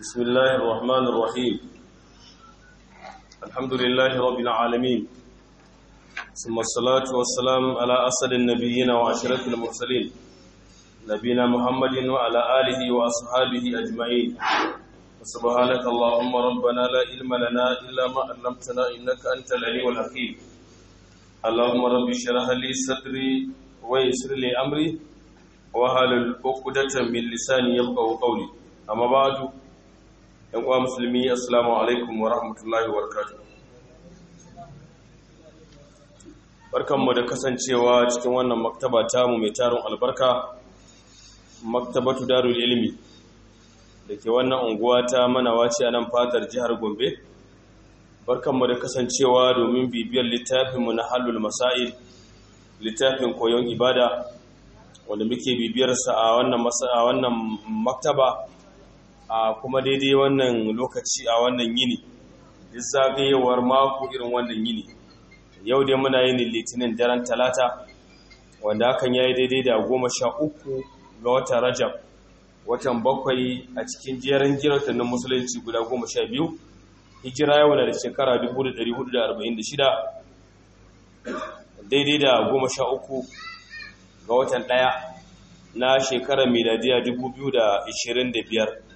بسم الله الرحمن الرحيم الحمد لله رب العالمين ثم الصلاة والسلام على أسد النبيين وعشرة المرسلين نبينا محمد وعلى آله وأصحابه أجمعين سبحانك اللهم ربنا لا علم لنا إلا ما علمتنا إنك أنت العليم الحكيم اللهم رب اشرح لي صدري ويسر لي أمري وهل عقدة من لساني يفقهوا قولي أما بعد yan uwa musulmi assalamu alaikum wa rahmatullahi wa barakatuh barkanmu da kasancewa cikin wannan maktaba tamu mai tarin albarka maktabatu darul ilmi da ke wannan unguwa ta manawaci a nan fatar jihar gombe barkanmu da kasancewa domin bibiyar littafinmu na halul masail littafin koyon ibada wanda muke bibiyarsa a wannan maktaba a kuma daidai wannan lokaci a wannan yini zagayewar mako irin wannan yini yau dai muna yin litinin daren talata wanda hakan ya yi daidai da goma sha uku ga watan rajab watan bakwai a cikin jerin jiratanin musulunci guda goma sha biyu hijira yau na da shekara 1446 daidai da goma sha uku ga watan ɗaya na shekarar miladiya 2025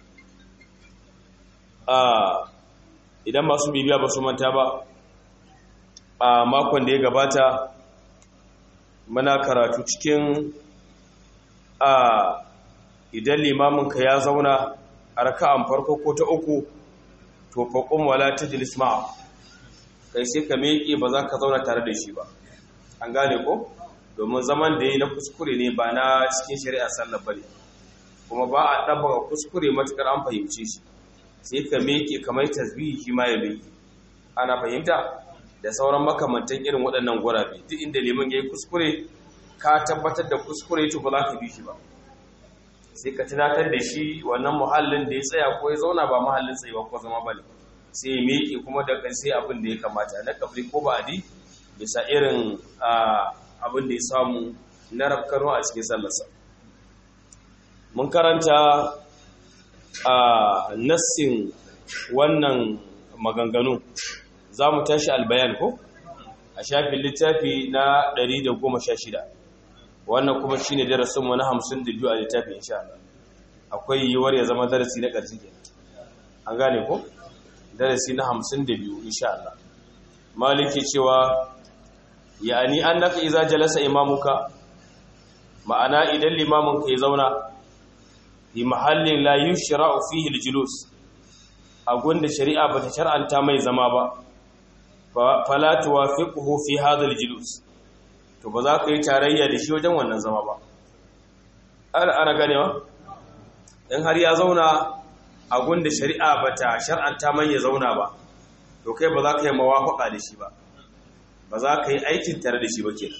idan masu bibiya ba su manta ba a makon da ya gabata muna karatu cikin a idan limaminka ya zauna a raka'an farko ko ta uku to faƙon wala ta jilis ma'a kai sai ka meƙe ba za ka zauna tare da shi ba an gane ko domin zaman da ya na kuskure ne ba na cikin shari'a sallar bane kuma ba a ɗabba kuskure matuƙar an fahimce shi sai ka meke kamar tasbihi shi ma ya meke ana fahimta da sauran makamantan irin waɗannan gurabe duk inda liman ya yi kuskure ka tabbatar da kuskure to ba za ka bi shi ba sai ka tunatar da shi wannan muhallin da ya tsaya ko ya zauna ba muhallin tsaye ko zama bane sai ya meke kuma da sai abin da ya kamata na kafri ko ba adi bisa irin abin da ya samu na rafkano a cikin sallarsa mun karanta a nassin wannan maganganu za mu tashi albayan ko a shafin littafi na 116 wannan kuma shine darasinmu na 52 a littafi insha Allah akwai yiwuwar ya zama darasi na ƙarshe ke an gane ko darasi na 52 insha Allah maliki cewa ya'ani annaka idza jalasa imamuka ma'ana idan limaminka ya zauna fi mahallin la yushra'u fihi al-julus a gunda shari'a bata shar'anta mai zama ba fala tuwafiquhu fi hadha al-julus to ba za ka yi tarayya da shi wajen wannan zama ba ana ana ganewa in har ya zauna a gunda shari'a bata shar'anta mai ya zauna ba to kai ba za ka yi mawafaqa da shi ba ba za ka yi aikin tare da shi ba kenan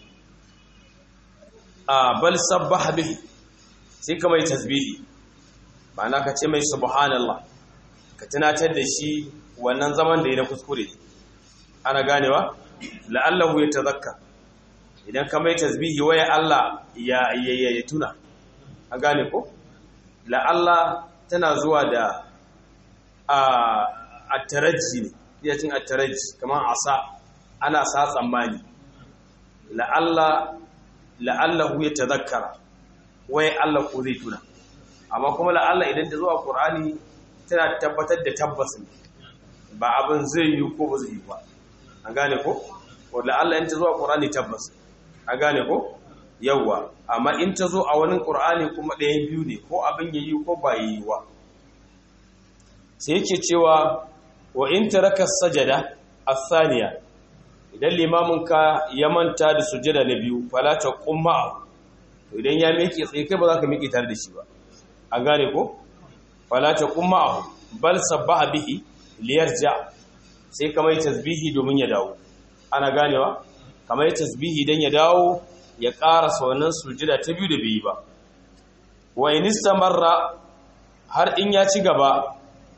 a bal sabbaha bihi sai ka mai tasbihi ma'ana ka ce mai subhanallah ka tunatar da shi wannan zaman da ya na kuskure ana ganewa la'allahu ya tazakka idan ka mai tasbihi waya Allah ya ya tuna an gane ko la'alla tana zuwa da a at-tarajji ne yatin at-tarajji kamar asa ana sa tsammani la'alla la'allahu ya tazakkara wai Allah ko zai tuna amma kuma la'alla idan ta zo a Qur'ani tana tabbatar da tabbas ne ba abin zai yi ko ba zai yi ba an gane ko ko la'alla in ta zo a Qur'ani tabbas an gane ko yawa amma in ta zo a wani Qur'ani kuma ɗayan biyu ne ko abin yayi ko ba yayi wa sai yake cewa wa in taraka sajada as-thaniya idan limamin ka ya manta da sujada na biyu fala ta qumma to idan ya miƙe tsaye kai ba za ka miƙe tare da shi ba an gane ko fala ta qumma bal sabbaha bihi liyarja sai kamar yi tasbihi domin ya dawo ana ganewa kamar yi tasbihi dan ya dawo ya ƙara wannan sujada ta biyu da bai yi ba wa in istamarra har in ya ci gaba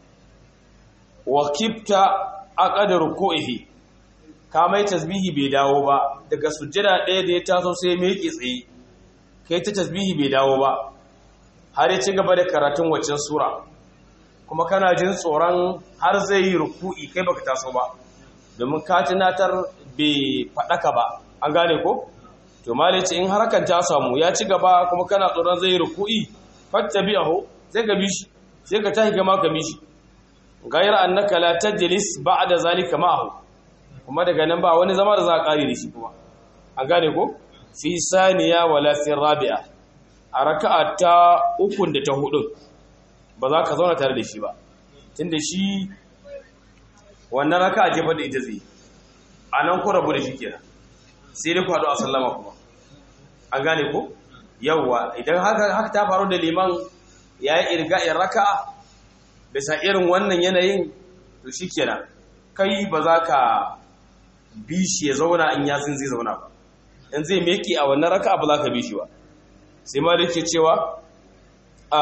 wa kifta aqada ruku'ihi ka mai tasbihi bai dawo ba daga sujjada ɗaya da ya taso sai mai yake tsaye kai ta tasbihi bai dawo ba har ya ci gaba da karatun waccan sura kuma kana jin tsoron har zai yi ruku'i kai baka taso ba domin ka tunatar bai faɗaka ba an gane ko to malai ce in harkan ta samu ya ci gaba kuma kana tsoron zai yi ruku'i fattabi'ahu sai ka bi shi sai ka tahi gama ka bi shi gayar annaka la tajlis ba'da zalika ma'ahu kuma daga nan ba wani zama da za a kare da shi kuma an gane ko fi saniya wala fi rabi'a a raka'a ta ukun da ta hudun ba za ka zauna tare da shi ba tunda shi wannan raka'a jefa da ita zai a nan ku rabu da shi kenan sai dai ku haɗu a sallama kuma an gane ko yawwa idan haka ta faru da liman ya yi irga'in raka'a bisa irin wannan yanayin to shi kenan kai ba za ka bi shi ya zauna in yasin zai zauna ba in zai meki a wannan raka'a ba za ka bi shi ba sai ma da ke cewa a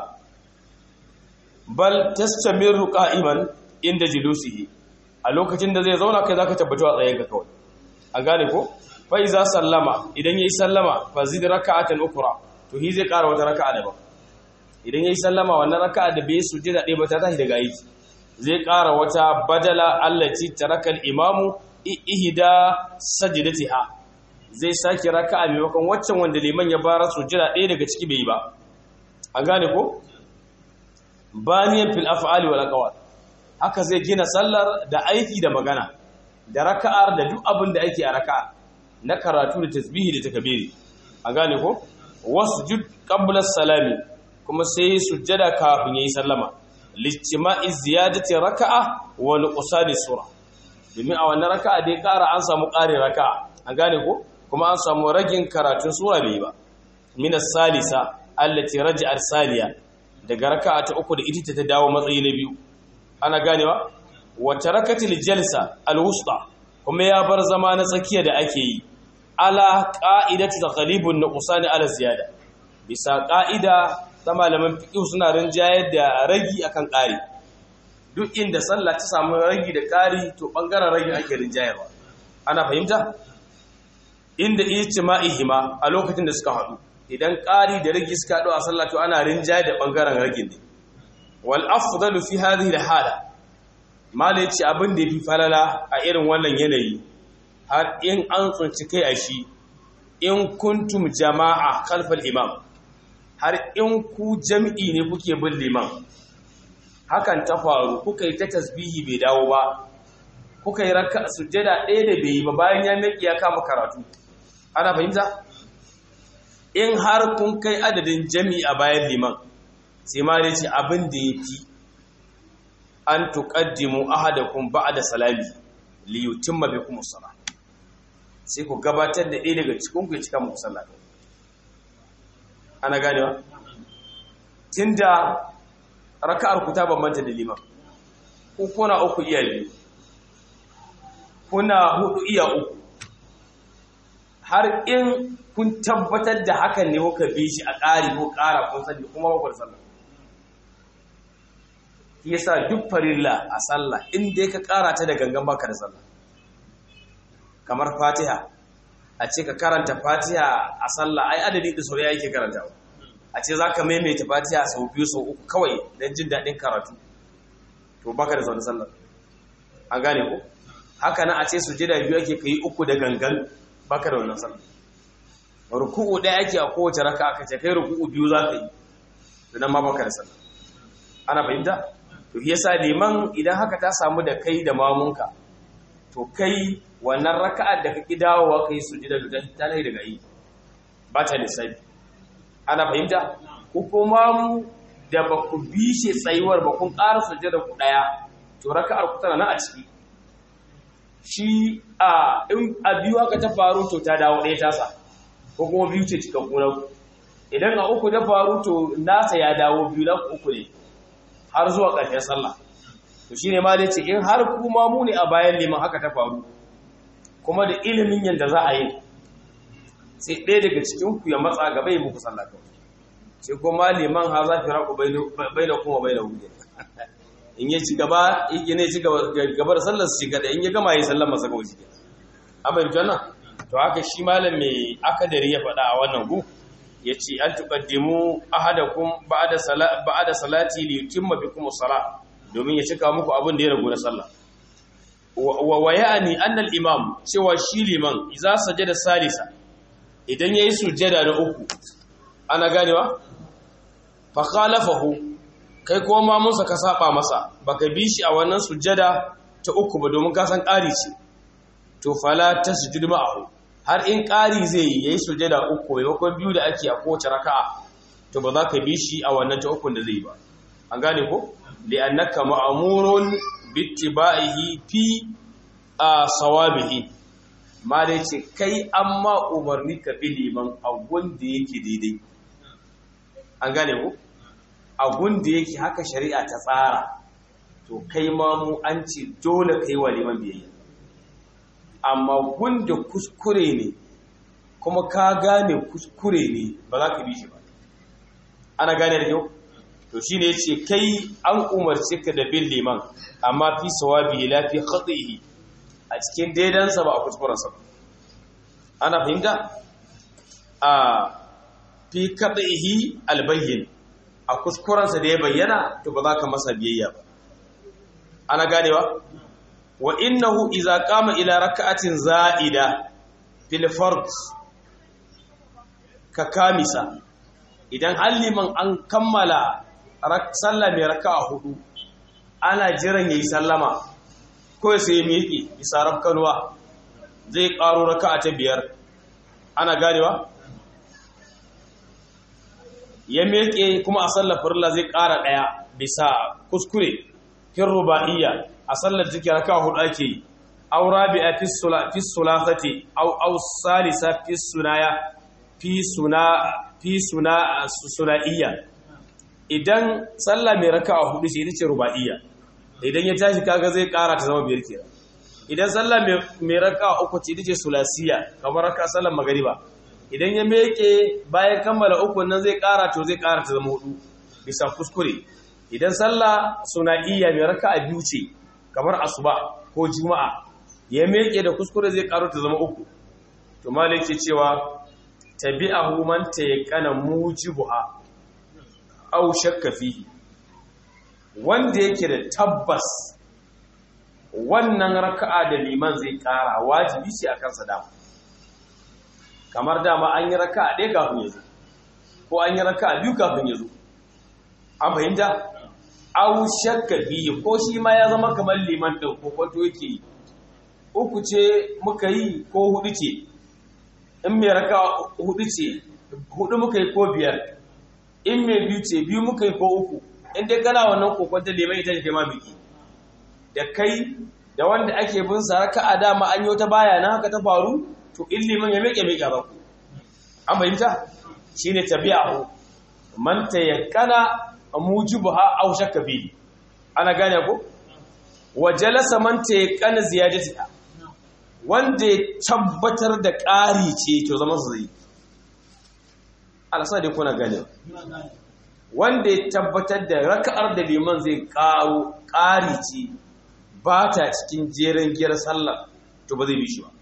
bal tastamiru qa'iman inda julusihi a lokacin da zai zauna kai zaka tabbata a tsayen ka kawai an gane ko fa iza sallama idan yayi sallama fa zid raka'atan ukra to hi zai ƙara wata raka'a daban idan yayi sallama wannan raka'a da bai sujjada ɗaya ba ta tashi daga aiki zai ƙara wata badala allati taraka al-imamu ihda sajdatiha zai sake raka'a maimakon waccan wanda liman ya bara sujjada ɗaya daga ciki bai yi ba an gane ko baniyan fil af'ali wal aqwal haka zai gina sallar da aiki da magana da raka'ar da duk abin da ake a raka'a na karatu da tasbihi da takbiri an gane ko wasjud qabla salami kuma sai sujjada kafin yayi sallama lijtima'i ziyadati raka'a wa nuqsani sura domin a wannan raka'a dai ƙara an samu ƙarin raka'a an gane ko kuma an samu ragin karatun sura bai ba min as-salisa allati raja'at saliya daga raka'a ta uku da ita ta dawo matsayi na biyu ana ganewa wa tarakatil jalsa al-wusta kuma ya bar zama na tsakiya da ake yi ala qa'idati taghlibun nuqsani ala ziyada bisa qa'ida ta malaman fiqh suna rinjayar da ragi akan ƙari duk inda sallah ta samu ragi da ƙari to bangaren ragi ake rinjayarwa ana fahimta inda ijtima'ihima a lokacin da suka haɗu idan ƙari da ragi suka haɗu a sallah to ana rinjayar da bangaren ragin ne wal afdalu fi hadhihi al hala mala yace abin da yafi falala a irin wannan yanayi har in an tsunci kai a shi in kuntum jama'a khalfal imam har in ku jami'i ne kuke bin liman hakan ta faru kuka yi ta tasbihi bai dawo ba kuka yi raka sujjada ɗaya da bai yi ba bayan ya miƙi ya kama karatu ana fahimta in har kun kai adadin jami'i a bayan liman sai ma da ce abin da ya fi an tuƙaddimu ahadakum ba'da salami li yutimma bikum as-salah sai ku gabatar da ɗaya daga cikin ku ya cika muku sallah ana ganewa tunda raka'ar ku ta bambanta da liman ku kuna uku iya biyu kuna hudu iya uku har in kun tabbatar da hakan ne kuka bi shi a ƙari ko ƙara kun sani kuma ba ku da sallah yasa duk farilla a sallah in dai ka ƙara ta da gangan baka da sallah kamar fatiha a ce ka karanta fatiha a sallah ai adadi da sauriya yake karantawa a ce za ka maimaita fatiha sau biyu sau uku kawai don jin daɗin karatu to baka da zaune sallah an gane ku haka nan a ce su jida biyu ake ka yi uku da gangan baka da wannan sallah ruku'u ɗaya ake a kowace raka aka ce kai ruku'u biyu za ka yi to nan ma baka da sallah ana fahimta to yasa liman idan haka ta samu da kai da mamunka to kai wannan raka'ar da kake dawowa kai sujada da ta lai daga yi ba ta lissafi ana fahimta ko kuma mu da ba ku bi shi tsayuwar ba kun ƙara sujada ku ɗaya to raka'ar ku tana na a ciki shi a in a biyu haka ta faru to ta dawo ɗaya tasa ko kuma biyu ce cikin kuna idan a uku ta faru to nasa ya dawo biyu na uku ne har zuwa ƙarshen sallah to shine ma dai ce in har kuma mu ne a bayan liman haka ta faru kuma da ilimin yadda za a yi sai ɗaya daga cikin ku ya matsa gaba ya muku sallah kawai sai kuma liman ha za fi raku bai da kuma bai da hujja in ya ci gaba in ya ci gaba da sallar su shiga da in ya gama yi sallar masa kawai shi an bai nan to haka shi malam mai akadari ya faɗa a wannan gu yace an tuqaddimu ahadakum ba'da salati ba'da salati li yutimma bikum as-salah domin ya cika muku abin da ya ragu na sallah wa wa ya'ni anna al-imam cewa shi liman idza sajada salisa idan yayi sujjada na uku ana ganewa fa khalafahu kai ko ma musa ka saba masa baka bi shi a wannan sujjada ta uku ba domin ka san ƙari ce to fala tasjud ma'ahu har in ƙari zai yi yayi sujjada uku maimakon biyu da ake a kowace raka'a to ba za ka bi shi a wannan ta ukun da zai ba an gane ko li'annaka ma'murun bittiba'ihi fi a sawabihi ma dai ce kai amma umarni ka bi liman a wanda yake daidai an gane ko abun da yake haka shari'a ta tsara to kai ma mu an ce dole kai wa liman biyayya amma gunda kuskure ne kuma ka gane kuskure ne ba za ka bi shi ba ana gane da yau to shine yace kai an umarce ka da bin liman amma fi sawabi la fi khatihi a cikin daidansa ba a kuskurensa ba ana fahimta a fi khatihi albayyin a kuskurensa da ya bayyana to ba za ka masa biyayya ba ana ganewa wa innahu idza qama ila rak'atin za'ida fil fard ka kamisa idan halliman an kammala sallah mai raka'a hudu ana jiran yayi sallama ko sai ya miƙe bisa rafkanuwa zai ƙaro raka'a ta biyar ana ganewa ya miƙe kuma a sallar farilla zai ƙara ɗaya bisa kuskure fin ruba'iyya a sallar take raka'a hudu ake yi aw rabi'a fi sula fi sulafati aw aw salisa fi sunaya fi suna fi suna sunaiya idan sallah mai raka'a hudu ce ita ce ruba'iyya idan ya tashi kaga zai kara ta zama biyar kenan idan sallah mai raka'a uku ce ita ce sulasiya kamar raka'a sallar magariba idan ya meke bayan kammala uku nan zai kara to zai kara ta zama hudu bisa kuskure idan sallah sunaiya mai raka'a biyu ce kamar asuba ko juma'a ya meke da kuskure zai karo ta zama uku to malai ke cewa tabi'ahu man tayaqqana mujibuha aw shakka fihi wanda yake da tabbas wannan raka'a da liman zai kara wajibi ce akan sa dama kamar dama an yi raka'a ɗaya kafin ya zo ko an yi raka'a biyu kafin ya zo an fahimta aw shakka fihi ko shi ma ya zama kamar liman din ko kwanto yake yi uku ce muka yi ko hudu ce in mai raka hudu ce hudu muka yi ko biyar in mai biyu ce biyu muka yi ko uku in dai kana wannan kokon ta lemai ita kai ma biki da kai da wanda ake bin sa raka a dama an yi wata baya na haka ta faru to in liman ya miƙe miƙa ba an fahimta shine tabi'ahu man tayakkana mujibuha aw shakka bi ana gane ko wa jalasa man tayakkana ziyadatiha wanda ya tabbatar da ƙari ce to zama su zai alasa dai kuna gane wanda ya tabbatar da raka'ar da liman zai ƙaro ƙari ce ba ta cikin jerin giyar sallar to ba zai bi shi ba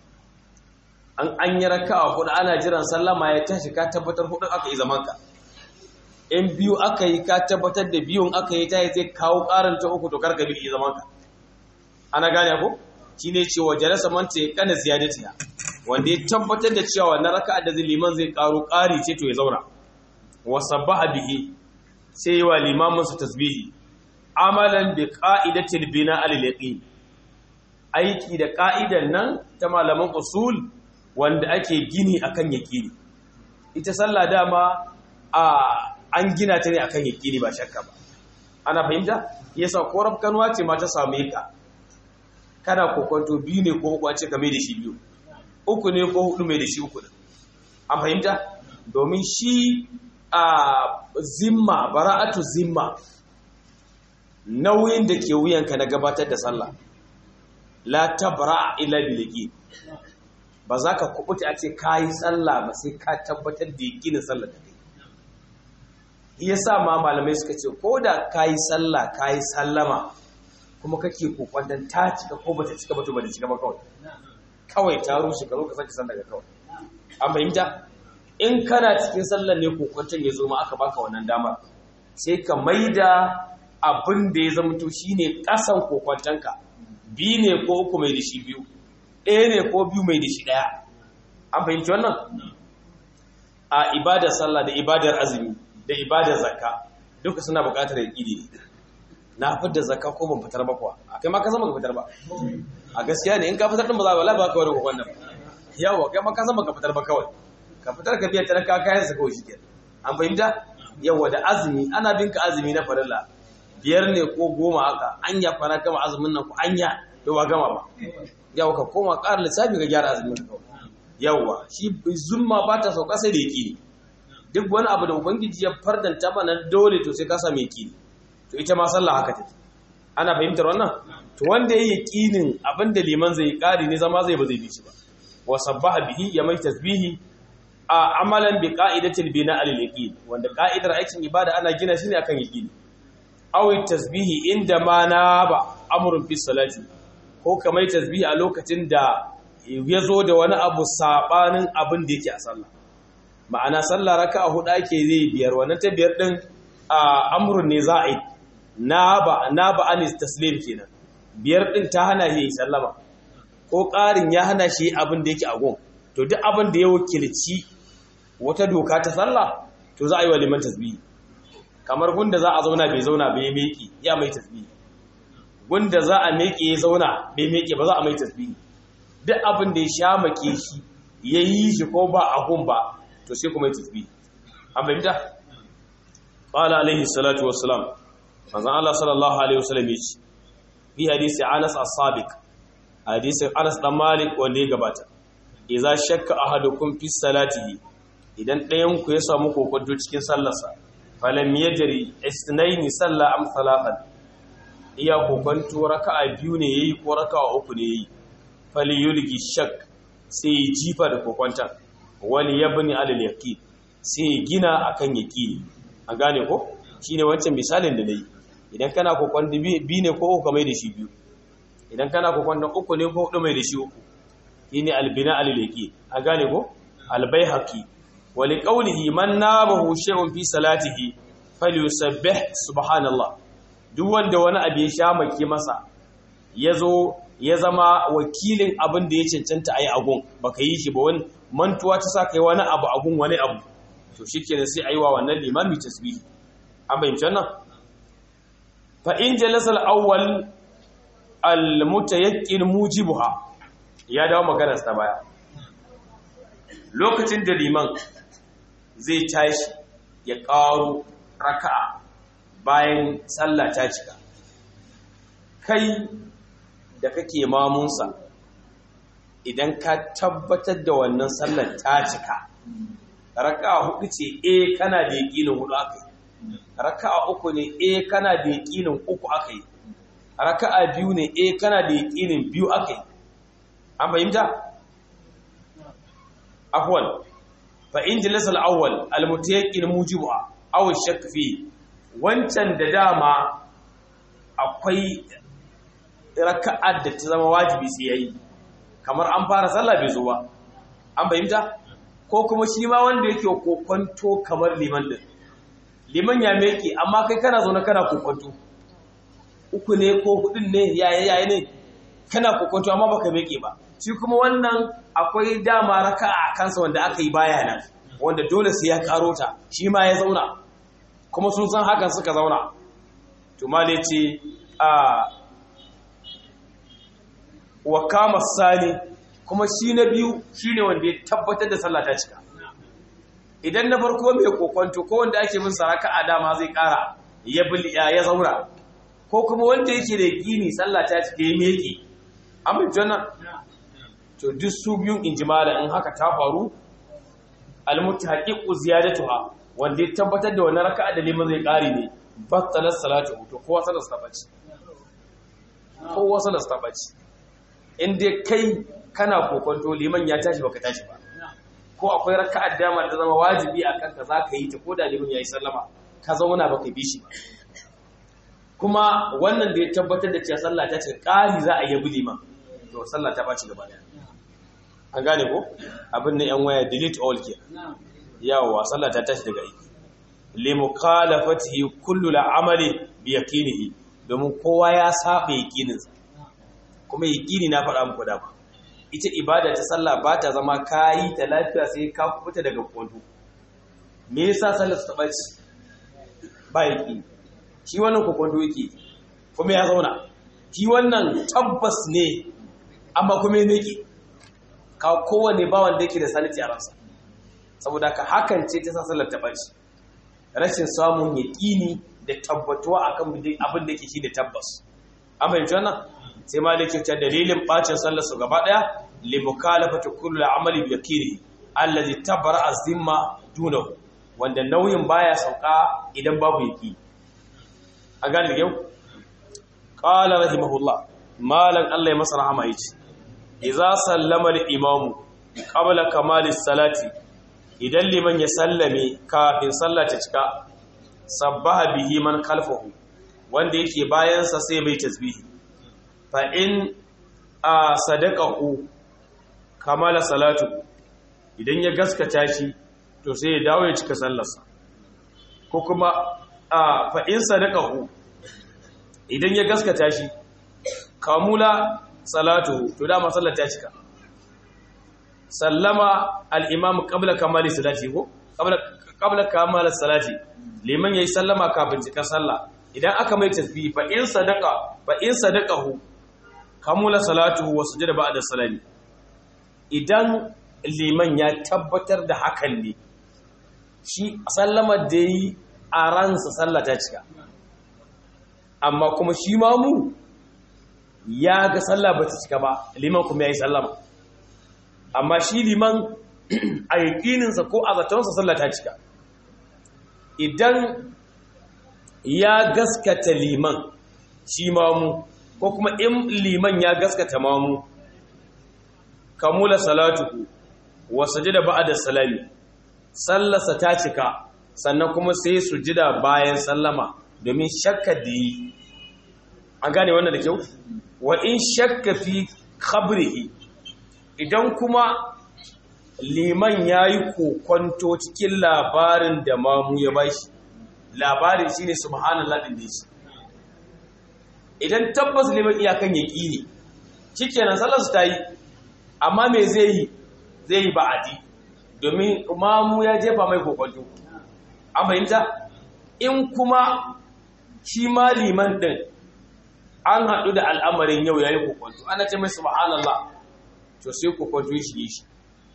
an an yi raka'a hudu ana jiran sallama ya tashi ka tabbatar hudu aka yi zaman ka in biyu aka yi ka tabbatar da biyun aka yi ta zai kawo ƙarin ta uku to karka bi zaman ka ana gane ko shine cewa jalasa man ta kana ziyadatiha wanda ya tabbatar da cewa wannan raka'a da liman zai karo ƙari ce to ya zauna wa sabbaha bihi sai yi wa limamin su tasbihi amalan bi qa'idatil bina al yaqin aiki da ka'idan nan ta malaman usul wanda ake gini akan yaqini ita sallah dama a an gina ta ne akan yaqini ba shakka ba ana fahimta yasa ko rabkanwa ce ma ta same ka kana kokonto biyu ne ko uku a ce ka mai da shi biyu uku ne ko hudu mai da shi uku ne an fahimta domin shi a zimma bara'atu zimma nauyin da ke wuyanka na gabatar da sallah la tabra ila bilqi ba za ka kubuta a ce kayi sallah ba sai ka tabbatar da yakinin sallah da kai yasa ma malamai suka ce ko da kayi sallah kayi sallama kuma kake kokwantan ta cika ko bata cika ba to bata cika ba kawai kawai ta rushe ka zo ka sake san daga kawai an fahimta in kana cikin sallar ne kokwanton ya zo ma aka baka wannan damar sai ka maida abin da ya zama to shine kasan kokwantonka biyu ne ko uku mai da shi biyu ɗaya ne ko biyu mai da shi ɗaya an fahimci wannan a ibadar sallah da ibadar azumi da ibadar zakka duka suna buƙatar yaƙini ne na fitar zakka ko ban fitar ba kuwa a kai ma ka zama ka fitar ba a gaskiya ne in ka fitar din ba za ba ba ka wani kokon nan yawa kai ma ka zama ka fitar ba kawai ka fitar ka biya talaka kayan sa kawai shike an fahimta yawa da azumi ana bin ka azumi na farilla biyar ne ko goma haka anya fara gama azumin nan ko anya to ba gama ba yawa ka koma ƙara lissafi ka gyara azumin ka kawai yawa shi zumma ba ta sauka sai da yaƙini duk wani abu da ubangiji ya fardanta mana dole to sai ka sami yaƙini to ita ma sallah haka take ana fahimtar wannan to wanda yayi yaqinin abinda liman zai kari ne zama zai ba zai bi shi ba wa sabbaha bihi ya mai tasbihi a amalan bi qa'idatil bina al yaqin wanda qa'idar aikin ibada ana gina shi ne akan yaqini aw tasbihi inda ma ba amrun fi salati ko kamar tasbihi a lokacin da ya zo da wani abu sabanin abin da yake a sallah ma'ana sallah raka'a hudu ake zai biyar wannan ta biyar din amrun ne za'i na ba na ba anis taslim kenan biyar din ta hana shi sallama ko ƙarin ya hana shi abin da yake a gon to duk abin da ya wakilci wata doka ta sallah to za a yi wa liman tasbihi kamar gunda za a zauna bai zauna bai meki ya mai tasbihi gunda za a meke ya zauna bai meke ba za a mai tasbihi duk abin da ya sha make shi ya yi shi ko ba a gun ba to sai kuma yi tasbihi an fahimta qala alaihi salatu wassalam manzon Allah sallallahu alaihi wasallam yace fi hadisi Anas as-Sabiq hadisi Anas dan Malik wanda ya gabata idza shakka ahadukum fi salatihi idan ɗayan ku ya samu kokonto cikin sallarsa falam yajri isnaini salla am salatan iya kokonto raka'a biyu ne yayi ko raka'a uku ne yayi fali yulgi shak sai jifa da kokonta wali yabni alal yaqin sai gina akan yaqini an gane ko shine wancan misalin da nayi idan kana kokon bi ne ko uku mai da shi biyu idan kana kokon da uku ne ko hudu mai da shi uku shine albina alilaki a gane ko albayhaqi wa liqawlihi man nabahu shay'un fi salatihi falyusabbih subhanallah duk wanda wani abu ya sha maki masa yazo ya zama wakilin abin da ya cancanta ayi agun baka yi shi ba wani mantuwa ta sa kai wani abu agun wani abu to shikenan sai ayi wa wannan limami tasbihi an bayyana wannan فإن جلس الأول المتيقن موجبها ya dawo maganar ta baya lokacin da liman zai tashi ya ƙaro raka'a bayan sallah ta cika kai da kake mamunsa idan ka tabbatar da wannan sallar ta cika raka'a hudu ce eh kana da yaƙinin hudu aka yi raka'a uku ne eh kana da yaqinin uku aka yi raka'a biyu ne eh kana da yaqinin biyu aka yi an fahimta afwan fa in jalasa al-awwal al-mutayaqqin mujibuha aw shakk fi wancan da dama akwai raka'ar da ta zama wajibi sai yayi kamar an fara sallah bai zo ba an fahimta ko kuma shi ma wanda yake kokonto kamar liman din liman ya meke amma kai kana zaune kana kokonto uku ne ko hudun ne yaye yaye ne kana kokonto amma baka meke ba shi kuma wannan akwai dama raka'a kansa wanda aka yi baya nan wanda dole sai ya karo ta shi ma ya zauna kuma sun san hakan suka zauna to male ce a wa kama sani kuma shi na biyu shine wanda ya tabbatar da sallah ta cika idan na farko mai kokonto ko wanda ake bin saraka a dama zai kara ya ya zaura ko kuma wanda yake da gini sallah ta cike ya meke amma jana to duk su biyun injimala in haka ta faru almutahaqiqu ziyadatuha wanda ya tabbatar da wannan raka'a da liman zai kare ne battalat salatu to kowa sallar sa bace kowa sallar sa bace in dai kai kana kokonto liman ya tashi baka tashi ba ko akwai raka'ar dama da zama wajibi a kanka za ka yi ta ko da limin ya yi sallama ka zauna ba ka bi shi ba kuma wannan da ya tabbatar da cewa sallah ta ce ƙari za a yabi liman to sallah ta ɓaci gaba ɗaya an gane ko abin na yan waya delete all ke yawa sallah ta tashi daga aiki li mukhalafatihi kullu al'amali bi yaqinihi domin kowa ya saba yaqininsa kuma yaqini na faɗa muku da ba ita ibada ta sallah ba ta zama kayi ta lafiya sai ka fita daga kwanto me yasa sallar ta bace ba yaqini shi wannan kokonto yake kuma ya zauna shi wannan tabbas ne amma kuma ya nake ka kowane bawan da yake da saniti a ransa saboda ka hakan ce ta sa sallar ta bace rashin samun yaƙini da tabbatuwa akan abin da yake shi da tabbas an fahimci wannan sai ma da ta dalilin bacin sallar su gaba daya li mukhalafati kullu amali bi yaqini allazi tabara azimma dunahu wanda nauyin baya sauka idan babu yaqini a gane da yau qala rahimahullah malan Allah ya masa rahama yace idza sallama al-imamu qabla kamalis salati idan liman ya sallame kafin sallah ta cika sabbaha bihi man khalfahu wanda yake bayan sa sai mai tasbihi fa in a sadaqahu kamala salatu idan ya gaskata shi to sai ya dawo ya cika sallarsa ko kuma a fa in sadaqahu idan ya gaskata shi kamula salatu to dama sallar ta cika sallama al-imam qabla kamali salati ko qabla qabla kamali salati liman yayi sallama kafin cika sallah idan aka mai tasbih fa in sadaqa fa in sadaqahu kamula salatuhu wa sujada ba'da salami idan liman ya tabbatar da hakan ne shi sallama da yi a ransa sallah ta cika amma kuma shi mamu ya ga sallah ba ta cika ba liman kuma ya yi sallama amma shi liman a yaƙininsa ko a zatonsa sallah ta cika idan ya gaskata liman shi mamu ko kuma in liman ya gaskata mamu kamula salatuhu wa sajida ba'da salami sallarsa ta cika sannan kuma sai sujida bayan sallama domin shakka da yi an gane wannan da kyau wa in shakka fi khabrihi idan kuma liman ya yi kokonto cikin labarin da mamu ya bashi labarin shi ne subhanallah ɗin da shi idan tabbas liman iyakan ya ƙi ne shi kenan sallarsu ta yi amma me zai yi zai yi ba'adi domin mamu ya jefa mai kokonto an fahimta in kuma shi ma liman ɗin an haɗu da al'amarin yau ya yi kokonto ana ce mai subhanallah to sai kokonto ya shige shi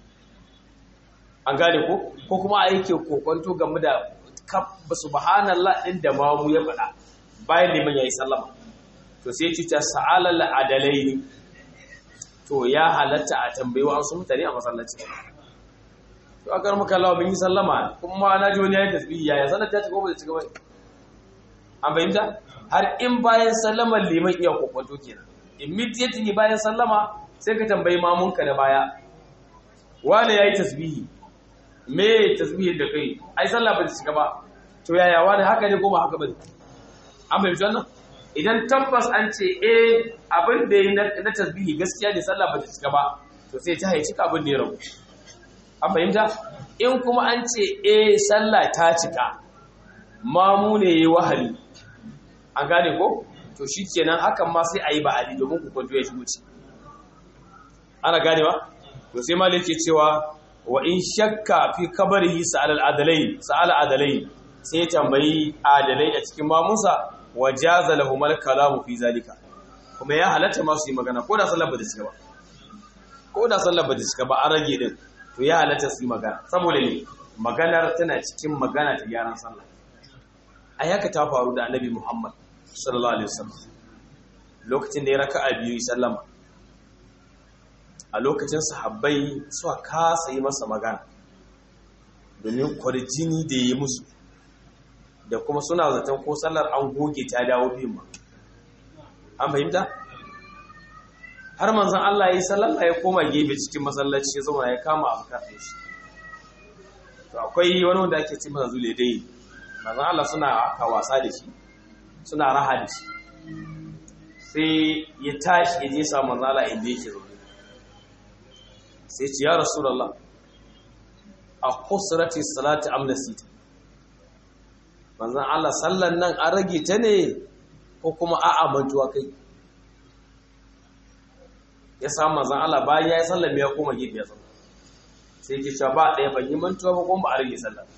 an gane ko ko kuma a yake kokonto game da kabba subhanallah din da mamu ya faɗa bayan liman yayi sallama to sai ci ta sa'alal adalaini to ya halatta a tambayi wasu mutane a masallaci to akar muka lawa bin yi sallama kuma na ji wani yayin tasbihi ya ya sanar ta ci gobe da ci gaba an bayyana har in bayan sallamar liman iya kokonto kenan immediately bayan sallama sai ka tambayi mamunka da baya wane yayi tasbihi me tasbihin da kai ai sallah ba ta shiga ba to yaya wani haka ne ko ba haka ba an bai wannan idan tabbas an ce eh abin da yi na tasbihi gaskiya ne sallah ba ta shiga ba to sai ta haici abin da ya rabu an fahimta in kuma an ce eh sallah ta cika mamu ne yayi wahali an gane ko to shikenan hakan ma sai ayi ba'ali domin ku kwanto ya shigo ci ana ganewa to sai malai ke cewa wa in shakka fi kabarihi sa'al adalai sa'al adalai sai tambayi adalai a cikin mamunsa wa jaza lahum al-kalamu fi zalika kuma ya halatta ma su yi magana ko da sallar ba ta cika ba ko da sallar ba ta cika ba an rage din to ya halatta su yi magana saboda ne maganar tana cikin magana ta gyaran sallah a yaka ta faru da annabi Muhammad sallallahu alaihi wasallam lokacin da ya raka'a biyu sallama a lokacin sahabbai suka kasa yi masa magana domin kwarjini da ya yi musu da kuma suna zaton ko sallar an goge ta dawo biyun ma an fahimta har manzan Allah ya yi sallalla ya koma gefe cikin masallaci ya zama ya kama abu kafin shi to akwai wani wanda ake ce masa zule dai manzan Allah suna aka wasa da shi suna raha da shi sai ya tashi ya je sa manzan Allah inda yake zaune sai ce ya rasulallah a kusurati salati amnasita manzan Allah sallan nan an rage ta ne ko kuma a'a mantuwa kai ya samu manzan Allah bayan ya yi sallan ya koma gefe ya zama sai ke cewa ba ɗaya ban yi mantuwa ba kuma ba a rage sallan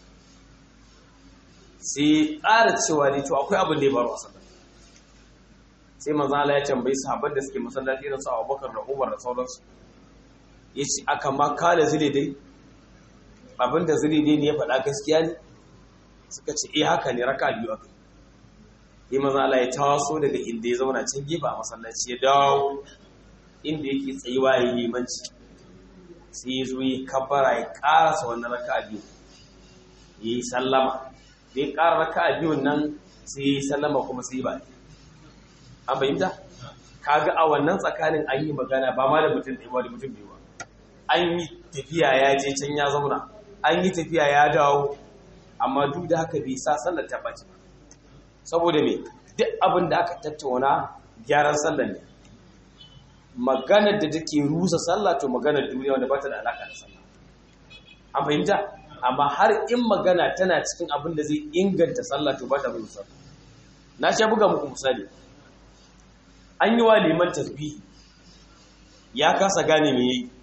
sai ƙara cewa ne to akwai abin da ya faru a sallan sai manzan Allah ya tambayi sahabban da suke masallaci irin su Abubakar da Umar da sauransu ya ce aka ma kala zile dai abin da zile dai ne ya faɗa gaskiya ne suka ce eh haka ne raka biyu aka yi manzan Allah ya taso daga inda ya zauna can gefe a masallaci ya dawo inda yake tsayuwa ya yi limanci sai ya zo ya kabbara ya karasa wannan raka biyu ya yi sallama da ya kara raka biyun nan sai ya yi sallama kuma sai ba an fahimta kaga a wannan tsakanin an yi magana ba ma da mutum ɗaya ba da mutum biyu ba an yi tafiya ya je can ya zauna an yi tafiya ya dawo amma duk da haka bai sa sallar ta ɓaci ba saboda me duk abin da aka tattauna gyaran sallar ne maganar da take rusa sallah to maganar duniya wanda ba ta da alaka da sallah an fahimta amma har in magana tana cikin abin da zai inganta sallah to ba ta rusa sallah na sha buga muku misali an yi wa liman tasbihi ya kasa gane me yayi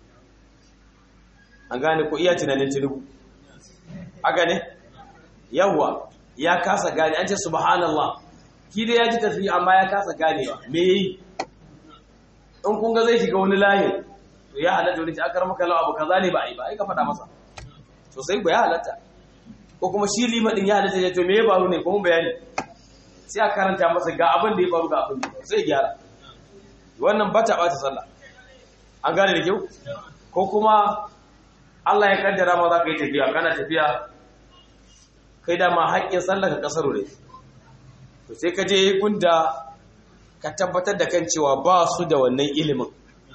an gane ko iya tunanin tinubu haka ne yawwa ya kasa gane an ce subhanallah ki dai ya ji tasbihi amma ya kasa ganewa me yayi in kun ga zai shiga wani layin to ya halatta wani akar maka lawa abu kaza ne ba ai ba ai ka faɗa masa to sai ku ya halatta ko kuma shi lima din ya halatta ya to me ya faru ne kuma bayani sai a karanta masa ga abin da ya faru ga abin da ya faru sai gyara wannan ba ta ɓata sallah an gane da kyau ko kuma Allah ya kaddara ma za ka yi tafiya kana tafiya kai da ma haƙƙin sallah ka kasaro ne to sai ka je gunda ka tabbatar da kan cewa ba su da wannan ilimin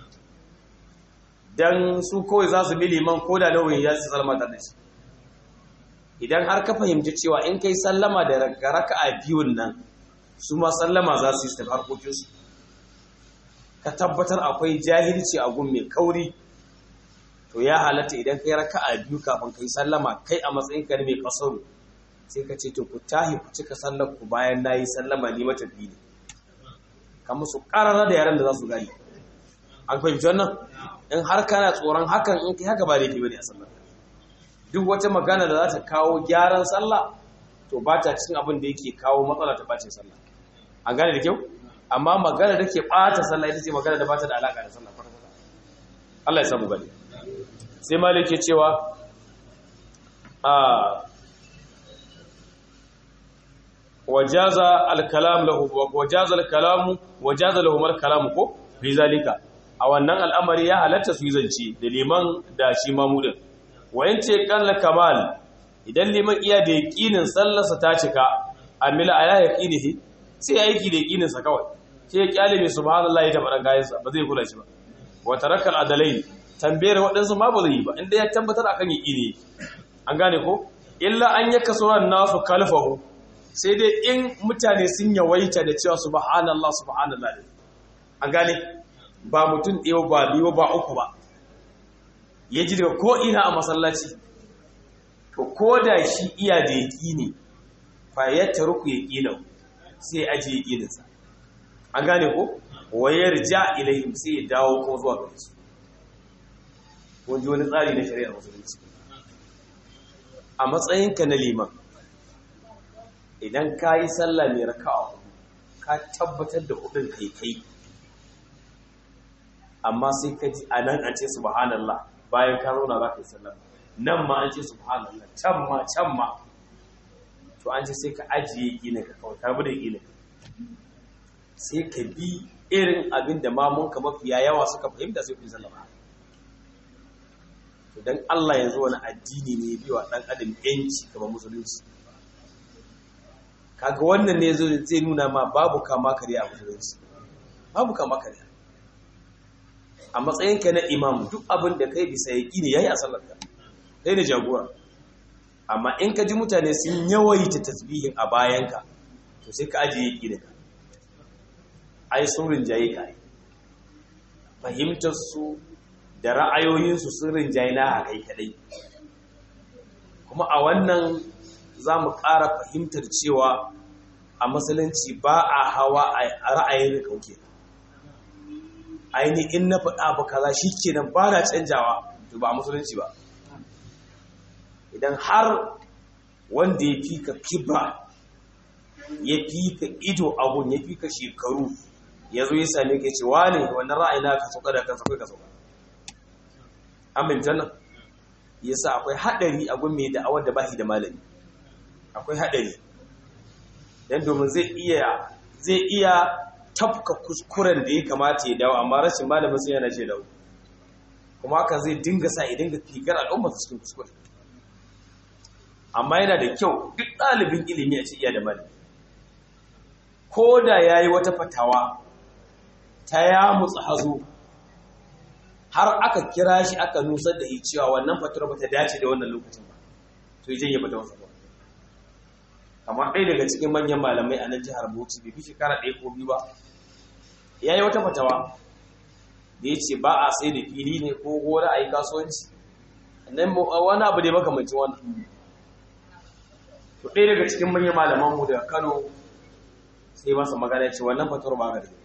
don su kawai za su bi liman ko da nauyin ya su sallama da shi idan har ka fahimci cewa in kai sallama da raka a biyun nan su ma sallama za su yi su harkokinsu ka tabbatar akwai jahilci a gun mai kauri to ya halatta idan kai raka a biyu kafin kai sallama kai a matsayin ka mai kasaru sai ka ce to ku tahi ku cika sallar ku bayan na yi sallama ni matafi ne ka musu ƙarara da yaren da za su gani an fahimci wannan in har kana tsoron hakan in kai haka ba laifi bane a sallar duk wata magana da za ta kawo gyaran sallah to ba ta cikin abin da yake kawo matsala ta bacin sallah an gane da kyau amma magana da ke ɓata sallah ita ce magana da ba ta da alaƙa da sallah farko Allah ya samu gani sai malik ke cewa a wajaza al-kalam lahu wajaza al-kalamu wajaza lahum al-kalamu ko fi zalika a wannan al'amari ya halatta su yi zance da liman da shi mamudin wayan ce kalla kamal idan liman iya da yaqinin sallarsa ta cika amila ala yaqinihi sai aiki da yaqinin sa kawai sai ya kyale mai subhanallahi ta faɗan gayan sa ba zai kula shi ba wa taraka al-adalai tambayar waɗansu ma ba zai yi ba inda ya tabbatar akan yaqini an gane ko illa an yaka suran nasu kalfahu sai dai in mutane sun yawaita da cewa subhanallah subhanallah an gane ba mutum ɗaya ba biyu ba uku ba ya ji daga ko'ina a masallaci to ko da shi iya da yaƙi ne fa ya taruku ya ƙinau sai ya ajiye ƙininsa an gane ko wayar ja ilayhim sai ya dawo kuma zuwa gare su wani wani tsari na shari'ar musulunci a matsayinka na liman idan ka yi sallah mai raka'a ka tabbatar da hudun kai kai amma sai ka ji a nan an ce subhanallah bayan ka zauna za ka yi sallah nan ma an ce subhanallah can ma can ma to an ce sai ka ajiye gina ka kawai karbi da gina sai ka bi irin abin da mamunka mafiya yawa suka fahimta sai ku yi sallah to dan Allah yanzu wani addini ne ya biwa dan adam yanci kamar musulunci kaga wannan ne zai nuna ma babu kama kariya a musulunci babu kama kariya a matsayinka na imam duk abin da kai bisa yaƙi ne yayi a sallarka kai ne jagora amma in ka ji mutane sun yawaita tasbihin a bayanka to sai ka ajiye yaƙi da ka ai sun rinjaye ka fahimtar su da ra'ayoyinsu sun rinjaye na a kai kadai kuma a wannan za mu ƙara fahimtar cewa a musulunci ba a hawa a ra'ayin kauke aini in na faɗa ba kaza shi kenan ba na canjawa to ba a musulunci ba idan har wanda ya fi ka kibra ya fi ka ido abun ya fi ka shekaru ya zo ya same ka ce wane wannan ra'ayi na ka sauka da kansa kai ka sauka an bin jannan yasa akwai haɗari a gun mai da'awar da ba shi da malami akwai haɗari don domin zai iya zai iya tafka kuskuren da ya kamata ya dawo amma rashin malamin sai yana ce dawo kuma haka zai dinga sa ya dinga figar al'umma su cikin kuskure amma yana da kyau duk ɗalibin ilimi a ce iya da malami ko da ya yi wata fatawa ta ya mutsu hazo har aka kira shi aka nusar da cewa wannan fatawar ba ta dace da wannan lokacin ba to yi janye fatawarsa ba amma ɗaya daga cikin manyan malamai a nan jihar bauchi bai fi shekara ɗaya ko biyu ba ya yi wata fatawa da ya ce ba a sai da fili ne ko gona a yi kasuwanci nan wani abu ne makamancin wannan to ɗaya daga cikin manyan malamanmu daga kano sai masa magana ce wannan fatawar ba ga da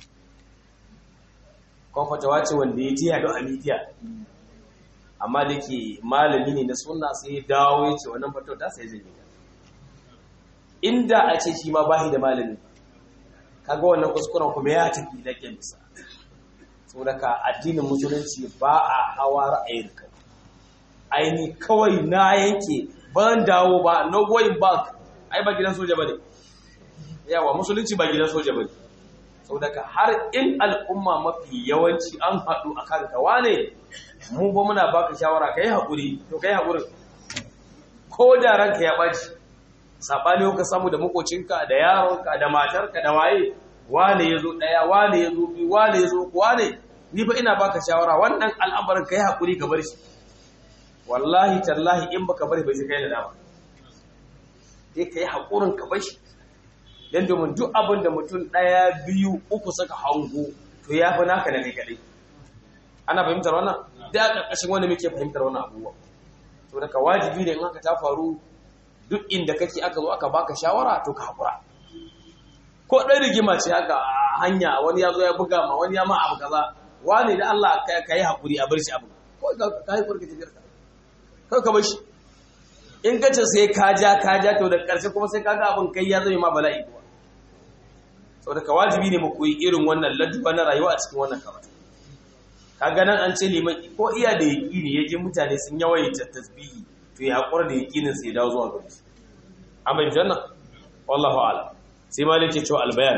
kuma fatawa ce wanda ya ji yaɗo a midiya amma da ke malami ne na suna sai ya dawo ya ce wannan fatawar ta sai janye inda a ce shi ma bahi da malami kaga wannan kuskuren kuma ya tafi da kyansa saboda ka addinin musulunci ba a hawa ra'ayin ka aini kawai na yanke ban dawo ba no going back ai ba gidan soja bane yawa musulunci ba gidan soja bane saboda ka har in al'umma mafi yawanci an haɗu a kan ka wane mu ba muna baka shawara kai haƙuri to kai haƙurin ko da ranka ya ɓaci saɓani ka samu da makocinka da yaronka da matarka da waye wane ya zo ɗaya wane ya zo biyu wane ya zo wane ni fa ina baka shawara wannan al'amarin ka yi haƙuri ka bar shi wallahi tallahi in baka bari bai sai kai da dama sai ka yi haƙurin ka bar shi don domin duk abin da mutum ɗaya biyu uku saka hango to ya fi naka da kai kaɗai ana fahimtar wannan da a ƙarƙashin wanda muke fahimtar wannan abubuwa to daga wajibi ne in haka ta faru duk inda kake aka zo aka baka shawara to ka haƙura ko ɗan rigima ce aka hanya wani ya zo ya buga ma wani ya ma abu kaza wani da Allah ka yi haƙuri a bar shi abu ko ka yi kurka tafiyar ka kai ka bar shi in ka ce sai ka ja ka ja to da ƙarshe kuma sai ka ga abin kai ya zama ma bala'i kuwa saboda ka wajibi ne mu koyi irin wannan ladduba na rayuwa a cikin wannan karatu kaga nan an ce liman ko iya da yaƙini ya ji mutane sun yawaita tasbihi to ya haƙura da yaƙinin sai dawo zuwa gare shi amma in janna wallahu a'lam sai malik ke cewa albayan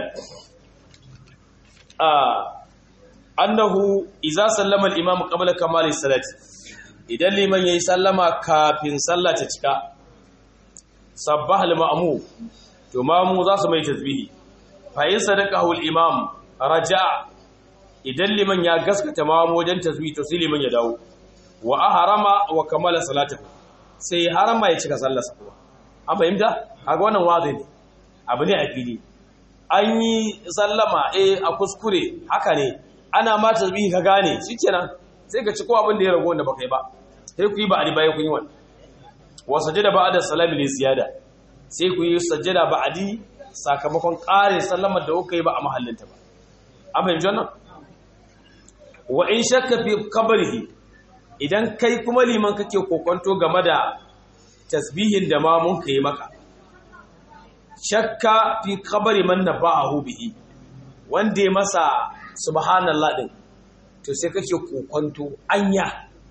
a annahu idza sallama al-imam qabla kamali salati idan liman yayi sallama kafin sallah ta cika sabbaha al-ma'mum to mamu za su mai tasbihi fa in sadaqahu al-imam raja'a idan liman ya gaskata mamu wajen tasbihi to sai liman ya dawo wa ahrama wa kamala salatahu sai harama ya cika sallarsa kuma an fahimta kaga wannan wazi ne abu ne a fili an yi sallama eh a kuskure haka ne ana ma tasbihi ka gane shikenan sai ka ci ko abin da ya rago wanda baka yi ba sai ku yi ba a bayan kun yi wannan wa sajada ba'da salami li ziyada sai ku yi sajada ba'di sakamakon ƙarin sallamar da kuka yi ba a mahallinta ba an fahimci wannan wa in shakka fi qabrihi idan kai kuma liman kake kokonto game da tasbihin da ma mun kai maka shakka fi kabari man naba'ahu bihi wanda ya masa subhanallah din to sai kake kokonto anya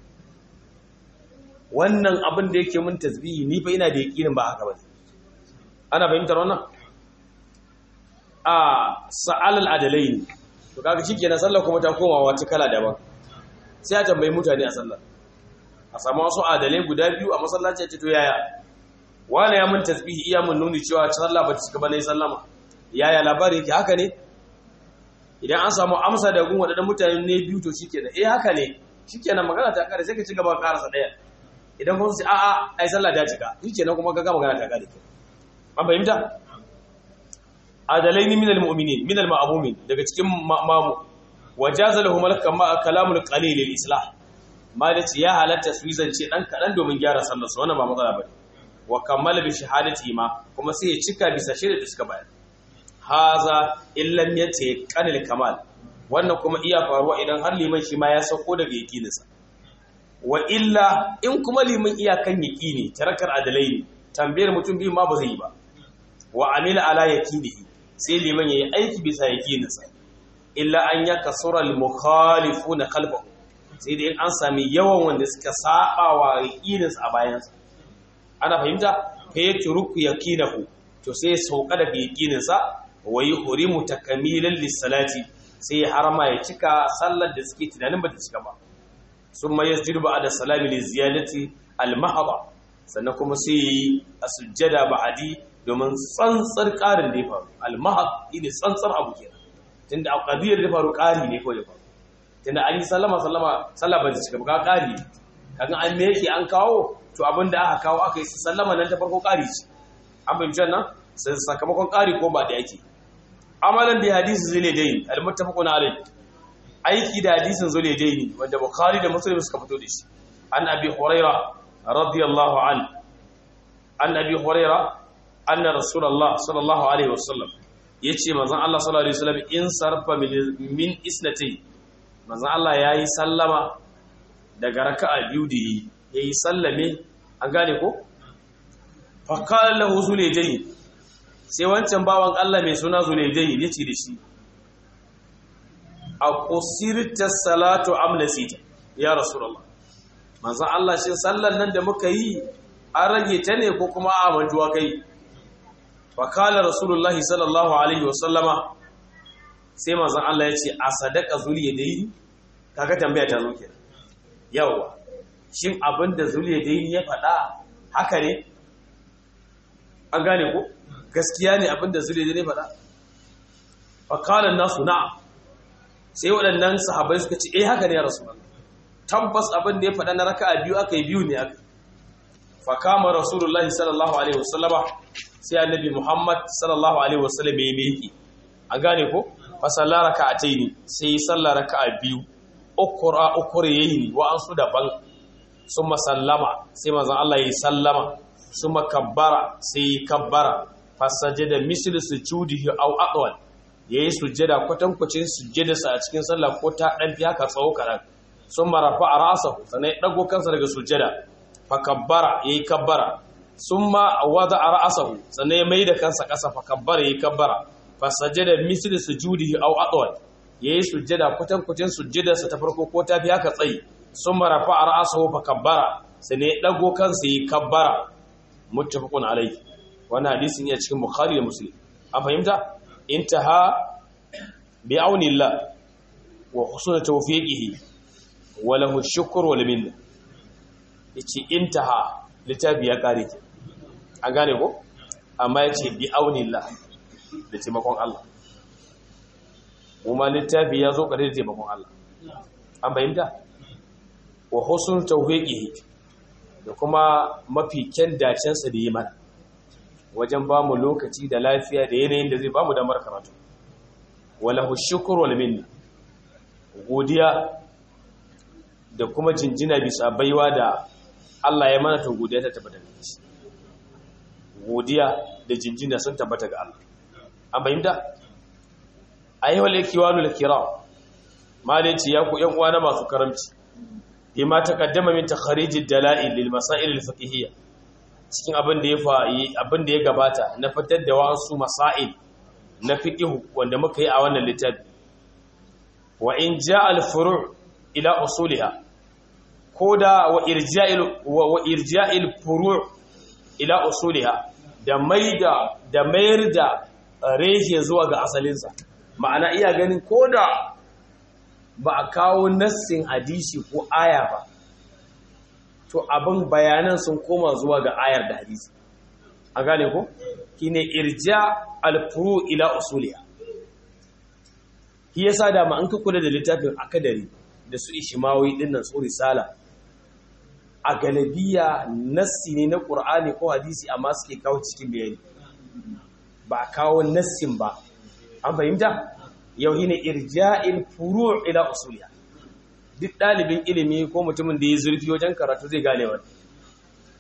wannan abin da yake mun tasbihi ni fa ina da yakinin ba haka ba ana fahimtar wannan a sa'al al-adalain to kaga shikenan sallar kuma ta koma wata kala daban sai a tambayi mutane a sallar a samu wasu adalai guda biyu a masallaci a ce to yaya wani ya mun tasbihi iya mun nuni cewa sallah ba ta cika ba ne sallama yaya labari yake haka ne idan an samu amsa da gun wadannan mutane ne biyu to shikenan eh haka ne shikenan magana ta kare sai ka ci gaba ka karasa daya idan kun sai a a ai sallah ta cika shikenan kuma kaga magana ta kare an fahimta adalaini minal mu'minin minal ma'mumin daga cikin mamu wajaza lahum kalamul qalil lil islah ma da ya halatta su zance dan kadan domin gyara sallar su wannan ba matsala bane wa kammala bi shahadati ma kuma sai ya cika bisa shaida da suka bayar haza illam yace kanil kamal wannan kuma iya faruwa idan har liman shi ma ya sauko daga yaqininsa wa illa in kuma liman iya kan yaqini tarakar adalai ne tambayar mutum biyu ma ba zai yi ba wa amila ala yaqinihi sai liman yayi aiki bisa yaqininsa illa an yakasura al mukhalifuna khalfahu sai dai an sami yawan wanda suka saba wa yaqininsa a bayansa ana fahimta fa yatruku yaqinahu to sai ya sauka daga yaqininsa wa yuhrimu takamilan lis-salati sai ya harama ya cika sallar da suke tunanin ba ta cika ba summa yasjudu ba'da salami li ziyadati al-mahdha sannan kuma sai yi a sujjada ba'adi domin tsantsar ƙarin da ya faru al-mahd ne tsantsar abu kenan tunda a qadiyar da faru ƙari ne ko ya faru tunda an yi sallama sallama sallah ba ta cika ba ƙari kaga an me yake an kawo to abin da aka kawo aka yi sallama nan ta farko ƙari ce an fahimci wannan sakamakon ƙari ko ba da yake amalan bi hadisi zulaydain al-muttafaqun alayh aiki da hadisin zulaydain wanda bukhari da muslim suka fito da shi an abi huraira radiyallahu an an abi huraira anna rasulullah sallallahu alaihi wasallam yace manzon Allah sallallahu alaihi wasallam in sarfa min isnati manzon Allah yayi sallama daga raka'a biyu da yi yayi sallame an gane ko fa qala lahu zulaydain sai wancan bawan Allah mai suna Zulejai ya ce da shi a kusirta salatu amnasita ya rasulullah manzon Allah shi sallan nan da muka yi an rage ta ne ko kuma a manjuwa kai fa kala rasulullahi sallallahu alaihi wasallama sai manzon Allah ya ce a sadaka zuliyadai kaga tambaya ta zo kenan yawa shin abinda zuliyadai ya faɗa haka ne an gane ko gaskiya ne abinda zure ne faɗa fakalan nasu na'am sai waɗannan sahabbai suka ce eh haka ne ya rasu tabbas abin da ya faɗa na raka'a biyu aka yi biyu ne aka fakama rasulullahi sallallahu alaihi wasallama sai annabi muhammad sallallahu alaihi wasallam ya miki an gane ko fa sallar raka'ataini sai yi sallar raka'a biyu ukura ukure yayi wa an su daban summa sallama sai manzon Allah yayi sallama summa kabbara sai kabbara fasajada mislu sujudihi aw aqwal yayi sujjada kwatankwacin sujjadarsa a cikin sallah ko ta dan fi haka tsawo karan summa rafa'a ra'sahu sanai dago kansa daga sujjada fa kabbara yayi kabbara summa wada'a ra'sahu sanai mai da kansa kasa fa kabbara yayi kabbara fasajada mislu sujudihi aw aqwal yayi sujjada kwatankwacin sujjadarsa ta farko ko ta fi haka tsayi summa rafa'a ra'sahu fa kabbara sanai dago kansa yayi kabbara muttafaqun alayhi wannan hadisin ya cikin bukhari da muslim an fahimta intaha bi aunillah wa husnul tawfiqihi wa lahu shukr wal minna yace intaha litabi ya kare ki an gane ko amma yace bi aunillah da taimakon Allah kuma littafi ya zo kare da taimakon Allah an fahimta wa husnul tawfiqihi da kuma mafi kyan dacensa da yi mana wajen ba mu lokaci da lafiya da yanayin da zai ba mu damar karatu walahu shukr wal minna godiya da kuma jinjina bisa baiwa da Allah ya mana to godiya ta tabbata ga shi godiya da jinjina sun tabbata ga Allah an bayyana ayyuhal ikwanu kiram malaci ya ku yan uwa na masu karamci bima taqaddama min takharijid dalail lil masail al fiqhiyya cikin abin da ya fa'i abin da ya gabata na fitar da wasu masail na fiqh wanda muka yi a wannan littafi wa in jaa al furu' ila usuliha koda wa irja'il wa irja'il furu' ila usuliha da maida da mayar da reshe zuwa ga asalinsa ma'ana iya ganin koda ba a kawo nassin hadisi ko aya ba to abin bayanan sun koma zuwa ga ayar da hadisi a gane ko kine irja alfuru ila usuliya shi yasa da ma an ka kula da littafin akadari da su ishimawi dinnan su risala a galabiya nassi ne na qur'ani ko hadisi amma suke kawo cikin bayani ba kawo nassin ba an fahimta yau ne irja'il furu' ila usuliya duk ɗalibin ilimi ko mutumin da ya zurfi wajen karatu zai gane wani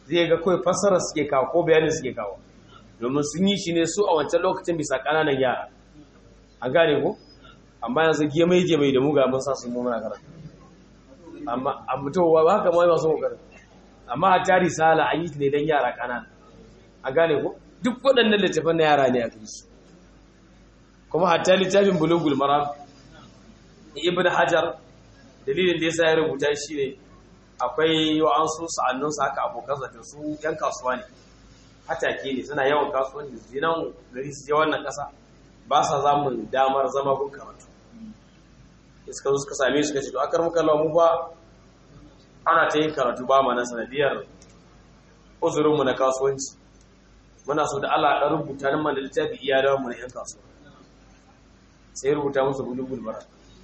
zai ga kawai fassara suke kawo ko bayanin suke kawo domin sun yi shi ne su a wancan lokacin bisa ƙananan yara an gane ko amma yanzu gemai gemai da muga mun sa su mu muna karatu amma a mutowa ba haka mai masu kokarin amma a tari sala an yi ne dan yara ƙanana an gane ko duk waɗannan littafan na yara ne a su kuma hatta littafin bulugul maram ibn hajar dalilin da yasa ya rubuta shi ne akwai wa'ansu sa'annunsa haka abokan zata su yan kasuwa ne hatake ne suna yawan kasuwanci su nan gari su je wannan ƙasa ba sa zamun damar zama gun karatu iska zo suka same su kace to akar muka lawa mu fa ana ta yin karatu ba ma na sanadiyar uzurinmu na kasuwanci muna so da Allah ɗan rubuta nan mana littafi iya da mu na yan kasuwa sai rubuta musu bulugul bara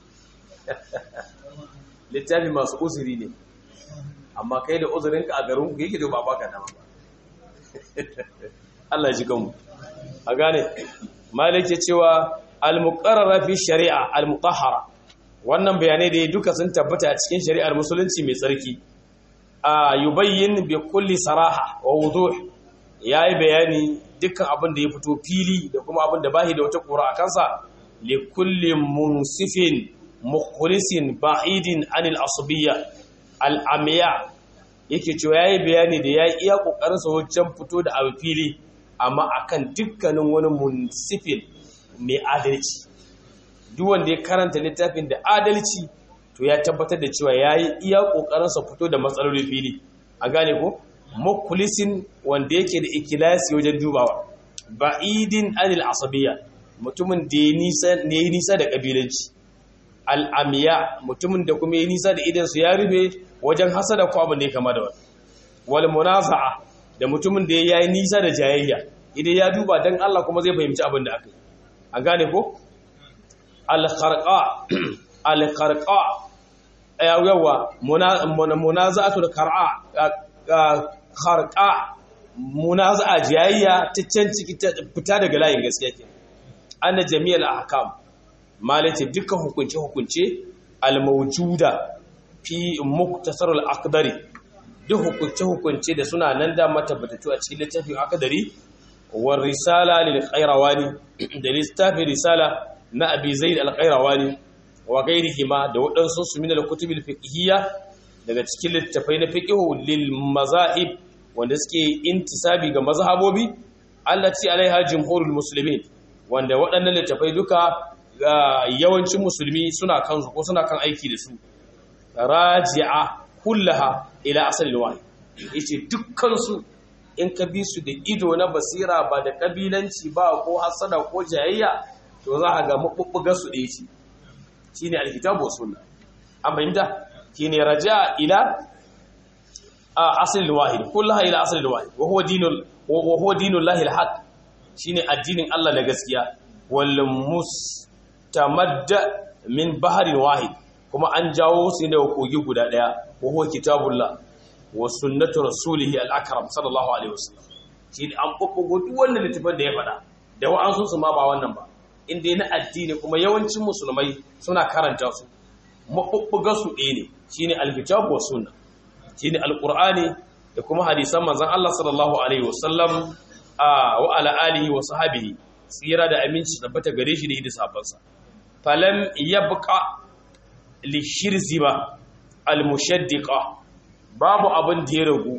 littafi masu uzuri ne amma kai da uzurinka a garin ku yake da ba baka dama ba Allah ji kanmu a gane malik ya cewa al-muqarrara fi shari'a al-mutahhara wannan bayanai da duka sun tabbata a cikin shari'ar musulunci mai tsarki a yubayyin bi kulli saraha wa wuduh yayi bayani dukkan abin da ya fito fili da kuma abin da bahi da wata kura a kansa li kulli munsifin mukhlisin ba'idin anil asbiyya al-amiya yake cewa yayi bayani da ya iya kokarin sa wajen fito da abu fili amma akan dukkanin wani munsifin mai adalci duk wanda ya karanta littafin da adalci to ya tabbatar da cewa yayi iya kokarin sa fito da matsaloli fili a gane ko mukhlisin wanda yake da ikilasi wajen dubawa ba'idin anil asabiyya mutumin da ya nisa ne nisa da kabilanci al'amiya mutumin da kuma ya nisa da idansu ya rube wajen hasada ko abin da ya kama da wani wal munaza'a da mutumin da ya yi nisa da jayayya idan ya duba don Allah kuma zai fahimci abin da aka yi an gane ko al-kharqa al-kharqa yawa munaza'atul kharqa kharqa munaza'a jayayya ta can ciki fita daga layin gaskiya ke anna jami'al ahkam malace dukkan hukunce-hukunce al-mawjuda fi muktasarul aqdari duk hukunce-hukunce da suna nan da matabbatatu a cikin littafin aqdari war risala lil qayrawani da littafin risala na abi zaid al-qayrawani wa ghairihima da wadansu su min al-kutubil fiqhiyya daga cikin littafai na fiqhu lil mazahib wanda suke intisabi ga mazhabobi allati alaiha jumhurul muslimin wanda waɗannan littafai duka yawancin musulmi suna kan ko suna kan aiki da su raji'a kullaha ila asalin wahyi yace dukkan su in ka bi su da ido na basira ba da kabilanci ba ko hasada ko jayayya to za ka ga mabubbugar su ɗaya ce shine alkitabu sunna an fahimta shine raja'a ila asalin wahid kullaha ila asalin wahid wa huwa dinul wa huwa dinullahi alhaq shine addinin Allah na gaskiya wal mustamadda min baharin wahid kuma an jawo su ne daga kogi guda daya wa huwa kitabullah wa sunnatu rasulihi al-akram sallallahu alaihi wasallam shi an bubbugo duk wannan littafin da ya faɗa da wa'ansu su ma ba wannan ba inda na addini kuma yawancin musulmai suna karanta su mabubbuga su ɗaya ne shine al-kitab wa sunna shine al-qur'ani da kuma hadisan manzon Allah sallallahu alaihi wasallam wa ala alihi wa sahbihi tsira da aminci tabbata gare shi da hidda sabansa falam yabqa li shirziba al-mushaddiqa babu abin da ya ragu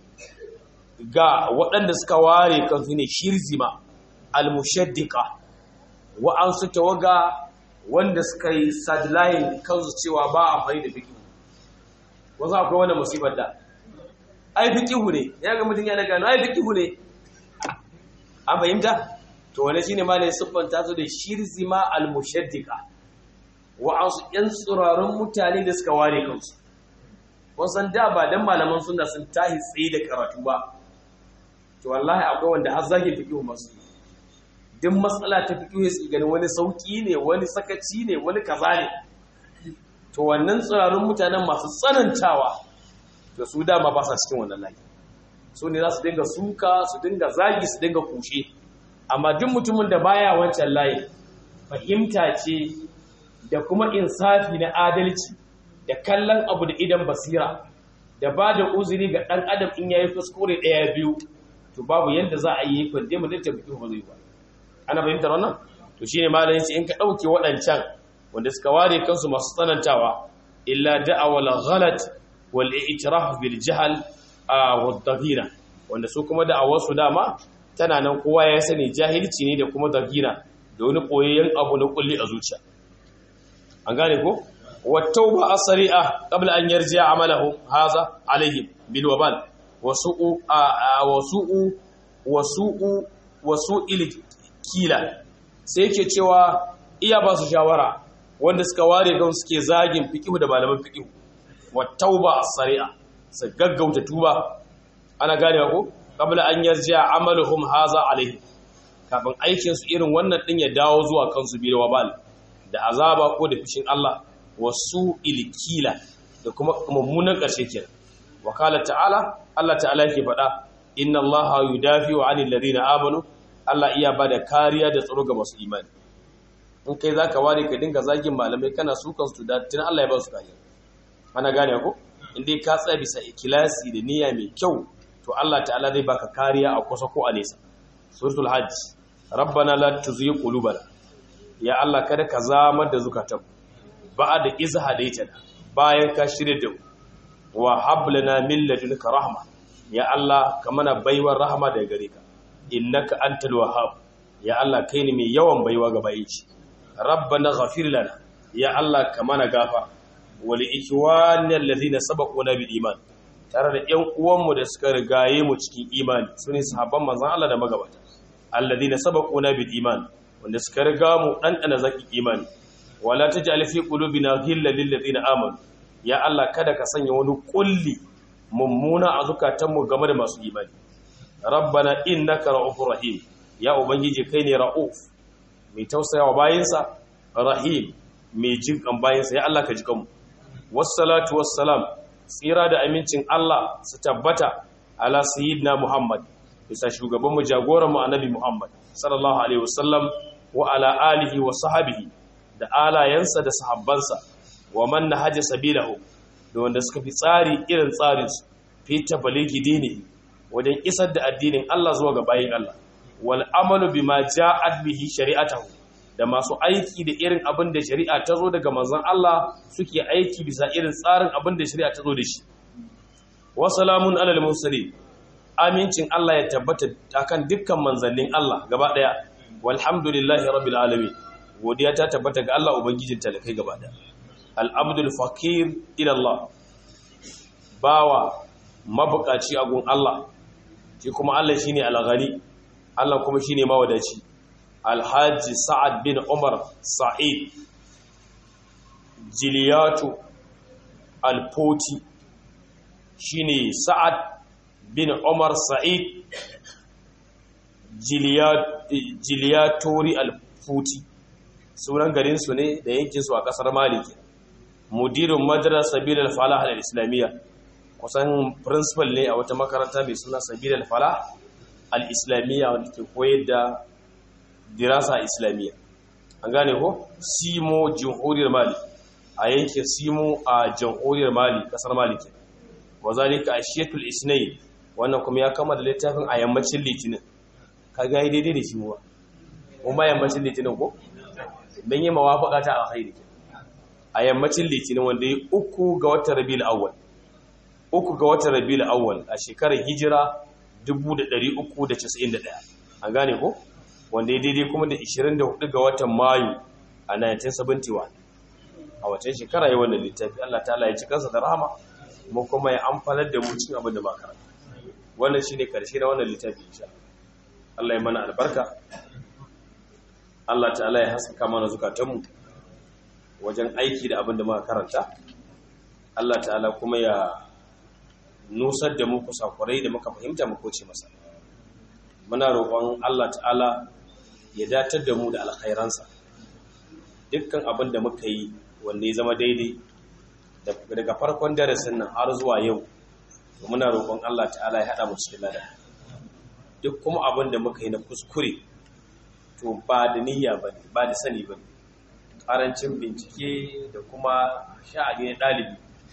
ga waɗanda suka ware kansu ne shirzima al-mushaddiqa wa'ansu tawaga wanda suka yi sadlayin kansu cewa ba a fari da fikihu wasu akwai wanda musibar da ai fikihu ne ya ga mutum ya daga ai fikihu ne an fahimta to wane shine ma ne siffanta su da shirzima al-mushaddiqa wa'ansu yan tsirarun mutane da suka ware kansu wasan da ba dan malaman suna sun tahi tsaye da karatu ba to wallahi akwai wanda har zagin fiqhu masu duk matsala ta fiqhu sai ganin wani sauki ne wani sakaci ne wani kaza ne to wannan tsirarun mutanen masu tsanantawa to su dama ba sa cikin wannan layi su ne za su dinga suka su dinga zagi su dinga kushe amma duk mutumin da baya wancan layi fahimta ce da kuma insafi na adalci da kallon abu da idan basira da ba da uzuri ga ɗan adam in yayi kuskure ɗaya biyu to babu yadda za a yi kwande mu da fiqh ba zai ba ana fahimtar wannan to shine malamin sai in ka dauke waɗancan wanda suka ware kansu masu tsanantawa illa da'awal ghalat wal i'tiraf bil jahl wa dhaghira wanda su kuma da'awar su dama tana nan kowa ya sani jahilci ne da kuma dhaghira da wani koyayyen abu na kulli a zuciya an gane ko wa tauba asri'a qabla an yarji'a amalahu haza alaihim bil wabal wasu'u wasu'u wasu'u wasu'il kila sai yake cewa iya ba su shawara wanda suka ware kan suke zagin fiqhu da malaman fiqhu wa tauba as-sari'a su gaggauta tuba ana gane ko qabla an yarja amaluhum haza alaihi kafin aikin su irin wannan din ya dawo zuwa kansu bi wabal da azaba ko da fishin Allah wasu ilkila da kuma mummunan ƙarshe kenan wakala ta'ala Allah ta'ala yake faɗa inna Allah yudafi'u 'anil ladina amanu Allah iya bada kariya da tsaro ga masu imani in kai zaka ware ka dinga zagin malamai kana sukan su da tun Allah ya ba su kariya ana gane ko in dai ka tsaya bisa ikilasi da niyya mai kyau to Allah ta'ala zai baka kariya a kusa ko a nesa suratul hajj rabbana la tuzigh qulubana ya Allah kada ka zamar da zukatan ba'da iz hadaitana bayan ka shirye da mu wa hablana min ladunka rahma ya Allah ka mana baiwar rahama daga gare ka innaka antal wahhab ya Allah kai ne mai yawan baiwa ga bayi ci rabbana ghafir lana ya Allah ka mana gafa wal ikhwanil ladina sabaquna bil iman tare da ƴan uwanmu da suka rigaye mu cikin imani sune sahabban manzon Allah da magabata alladina sabaquna bil iman wanda suka riga mu dan dana zaki imani wala taj'al fi qulubina ghillan lil ladina amanu ya Allah kada ka sanya wani kulli mummuna a zukatanmu game da masu imani rabbana innaka ra'ufur rahim ya ubangiji kai ne ra'uf mai tausayawa bayinsa rahim mai jin kan bayinsa ya Allah ka ji kanmu wassalatu wassalam tsira da amincin Allah su tabbata ala sayyidina Muhammad bisa shugaban mu jagoran mu annabi Muhammad sallallahu alaihi wasallam wa ala alihi wa sahbihi da alayansa da sahabbansa wa man nahaja sabilahu da wanda suka fi tsari irin tsarin su fi tabaligi dini wajen isar da addinin Allah zuwa ga bayin Allah wal amalu bima ja'at bihi shari'atahu da masu aiki da irin abin da shari'a ta zo daga manzon Allah suke aiki bisa irin tsarin abin da shari'a ta zo da shi wa salamun alal mursalin amincin Allah ya tabbata akan dukkan manzannin Allah gaba daya walhamdulillahi rabbil alamin godiya ta tabbata ga Allah ubangijin talakai gaba daya al-abdul faqir ila Allah bawa mabukaci a gun Allah shi kuma Allah shine al-ghani Allah kuma shine mawadaci alhaji sa'ad bin umar sa'id jiliyatu alfoti shine sa'ad bin umar sa'id jiliyatori alfoti sunan garinsu ne da yankinsu a kasar maliki mudirin madrasa sabilar falah al-islamiyya kusan principal ne a wata makaranta mai suna sabilar falah al-islamiyya wanda ke koyar da dirasa islamiyya an gane ko simo jamhuriyar mali a yankin simo a jamhuriyar mali kasar mali ke wa zalika ashiyatul isnayn wannan kuma ya kama da littafin a yammacin litinin ka ga yi daidai da shi muwa mun ba yammacin litinin ko dan yi mawafaka ta alkhairi a yammacin litinin wanda ya uku ga watan rabiul awwal uku ga watan rabiul awwal a shekarar hijira 1391 an gane ko wanda ya daidai kuma da 24 ga watan mayu a 1971 a watan shekara yi wannan littafi Allah ta'ala ya ci kansa da rahama mu kuma ya amfanar da mu cin abin da makaranta wannan shi ne karshe na wannan littafi insha Allah ya mana albarka Allah ta'ala ya haskaka mana zukatanmu wajen aiki da abin da muka karanta Allah ta'ala kuma ya nusar da mu kusakurai da muka fahimta mu koce masa muna roƙon Allah ta'ala ya datar da mu da alkhairansa dukkan abin da muka yi wanda ya zama daidai daga farkon darasin nan har zuwa yau to muna roƙon Allah ta'ala ya haɗa mu cikin lada duk kuma abin da muka yi na kuskure to ba da niyya ba ne ba da sani ba ne ƙarancin bincike da kuma sha'ani na ɗalibi to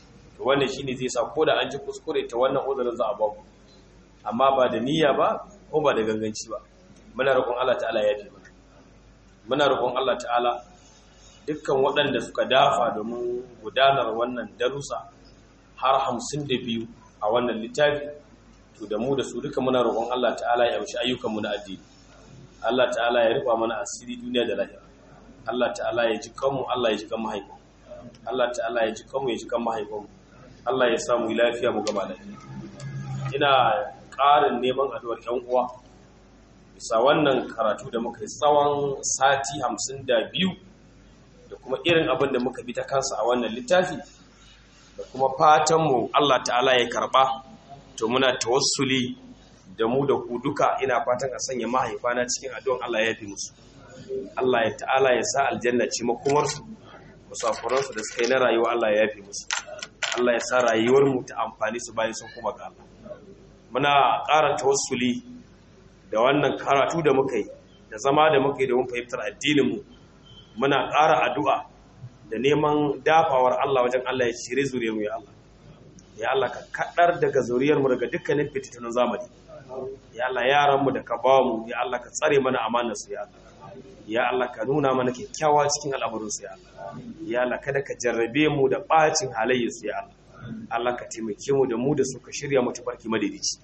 to wannan shine zai sa ko da an ji kuskure ta wannan uzurin za a ba ku amma ba da niyya ba ko ba da ganganci ba muna roƙon Allah ta'ala ya fi mana muna roƙon Allah ta'ala dukkan waɗanda suka dafa domin gudanar wannan darussa har hamsin da biyu a wannan littafi to da mu da su duka muna roƙon Allah ta'ala ya amshi ayyukanmu na addini Allah ta'ala ya rufa mana asiri duniya da lahira Allah ta'ala ya ji kanmu Allah ya ji kan mahaifinmu Allah ta'ala ya ji kanmu ya ji kan mahaifinmu Allah ya samu lafiya mu gaba lafiya ina ƙarin neman addu'ar ƴan uwa bisa wannan karatu da muka yi tsawon sati hamsin da biyu da kuma irin abin da muka bi ta kansa a wannan littafi da kuma fatanmu Allah ta'ala ya karɓa to muna tawassuli da mu da ku duka ina fatan a sanya mahaifana cikin addu'an Allah ya fi musu Allah ya ta'ala ya sa aljanna ce makomarsu musafuransu da suka yi na rayuwa Allah ya fi musu Allah ya sa rayuwar mu ta amfani su bayan sun kuma ga Allah muna ƙara tawassuli da wannan karatu da muka yi da zama da muka yi da mun fahimtar addinin mu muna ƙara addu'a da neman dafawar Allah wajen Allah ya shirye zuriyar mu ya Allah ya Allah ka kaɗar daga zuriyar mu daga dukkanin fititunan zamani ya Allah yaran mu da ka ba mu ya Allah ka tsare mana amanar su ya Allah ya Allah ka nuna mana kyakkyawa cikin al'amuran su ya Allah ya Allah kada ka jarrabe mu da bacin halayyar su ya Allah Allah ka taimake mu da mu da su ka shirya mu tafarki madaidaici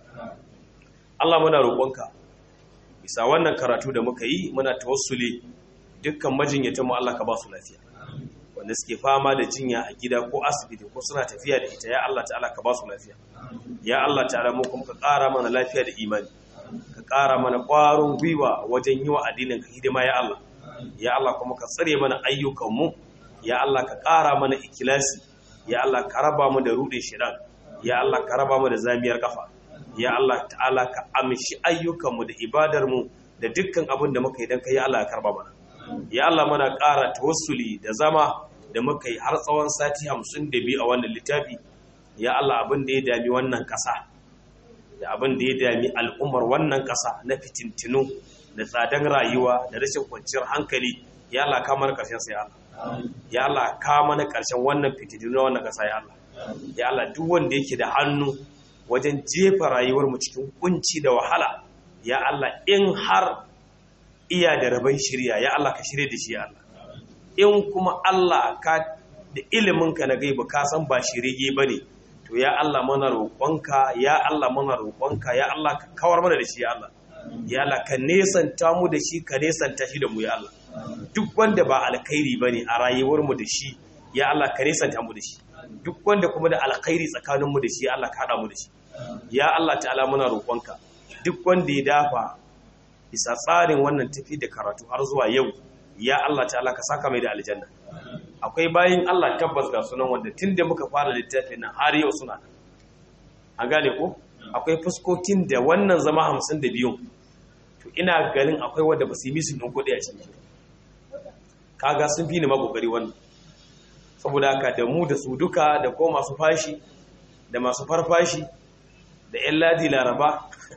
Allah muna roƙonka bisa wannan karatu da muka yi muna tawassuli dukkan majinyatan mu Allah ka ba su lafiya wanda suke fama da jinya a gida ko asibiti ko suna tafiya da ita ya Allah ta'ala ka ba su lafiya ya Allah ta'ala mu kuma ka ƙara mana lafiya da imani ka ƙara mana ƙwarin gwiwa wajen yi wa addinin ka hidima ya Allah ya Allah kuma ka tsare mana ayyukan mu ya Allah ka ƙara mana ikilasi ya Allah ka raba mu da rudin shidan ya Allah ka raba mu da zamiyar kafa ya Allah ta'ala ka amshi ayyukan mu da ibadar mu da dukkan abin da muka yi dan kai ya Allah ka karba mana ya Allah muna ƙara tawassuli da zama da muka yi har tsawon sati hamsin da biyu a wannan littafi ya Allah abin da ya dami wannan ƙasa da abin da ya dami al'ummar wannan ƙasa na fitintinu da tsadan rayuwa da rashin kwanciyar hankali ya Allah ka mana ƙarshen sa ya Allah ya Allah ka mana ƙarshen wannan fitintinu na wannan ƙasa ya Allah ya Allah duk wanda yake da hannu wajen jefa rayuwar mu cikin kunci da wahala ya Allah in har iya da rabon shirya ya Allah ka shirye da shi ya Allah in kuma Allah ka da iliminka na gaiba ka san ba shirye ba ne to ya Allah mana roƙonka ya Allah mana roƙonka ya Allah ka kawar mana da shi ya Allah ya Allah ka nesanta mu da shi ka nesanta shi da mu ya Allah duk wanda ba alkhairi ba ne a rayuwar mu da shi ya Allah ka nesanta mu da shi duk wanda kuma da alkhairi tsakanin mu da shi ya Allah ka haɗa mu da shi ya Allah ta'ala muna roƙonka duk wanda ya dafa bisa tsarin wannan tafi da karatu har zuwa yau ya Allah ta'ala ka saka mai da aljanna akwai bayin Allah tabbas ga sunan wanda tun da muka fara littafin nan har yau suna nan an gane ko akwai fuskokin da wannan zama hamsin da biyun to ina ganin akwai wanda ba su yi misin ɗin kuɗi a cikin kaga sun fi ni magogari wannan saboda haka da mu da su duka da ko masu fashi da masu farfashi da 'yan ladi laraba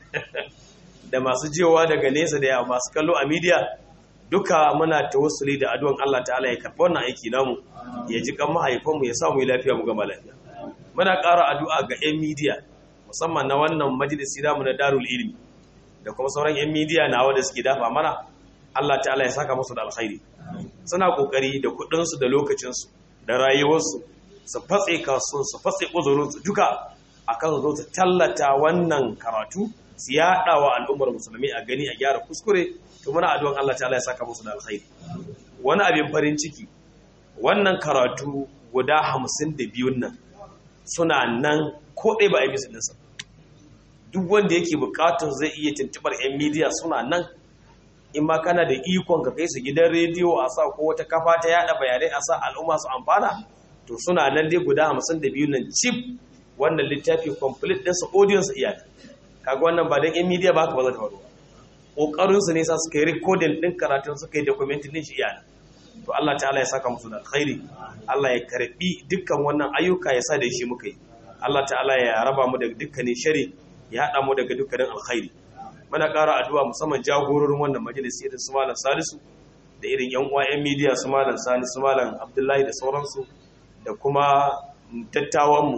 da masu jewa daga nesa da masu kallo a midiya duka muna tawassuli da addu'an Allah ta'ala ya karɓi wannan aiki namu ya ji kan mahaifanmu ya samu lafiya mu gama lafiya muna ƙara addu'a ga 'yan midiya musamman na wannan majalisi namu na darul ilmi da kuma sauran 'yan midiya na wanda suke dafa mana Allah ta'ala ya saka musu da alkhairi suna kokari da kuɗinsu da lokacinsu da rayuwarsu su fatse kasuwan su fatse uzurinsu duka akan zo su tallata wannan karatu su yaɗa wa al'ummar musulmi a gani a gyara kuskure to muna addu'an Allah ta'ala ya saka musu da alkhairi wani abin farin ciki wannan karatu guda hamsin da biyun nan suna nan ko ɗaya ba a yi musu duk wanda yake bukatun zai iya tuntubar 'yan midiya suna nan in ma kana da ikon ka kai su gidan rediyo a sa ko wata kafa ta yada bayanai a sa al'umma su amfana to suna nan dai guda hamsin da biyun nan chip wannan littafi complete ɗinsa audience iyali kaga wannan ba don 'yan midiya ba ka ba za ta faru ƙoƙarinsu ne sa suka yi rikodin ɗin karatun suka yi dokumentin ɗin shi iyana to Allah ta'ala ya saka musu da alkhairi Allah ya karɓi dukkan wannan ayyuka ya sa da shi muka yi Allah ta'ala ya raba mu daga dukkanin shari ya haɗa mu daga dukkanin alkhairi muna ƙara addu'a musamman jagororin wannan majalisi irin su malam salisu da irin yan uwa yan midiya su malam sani su malam abdullahi da sauransu da kuma dattawanmu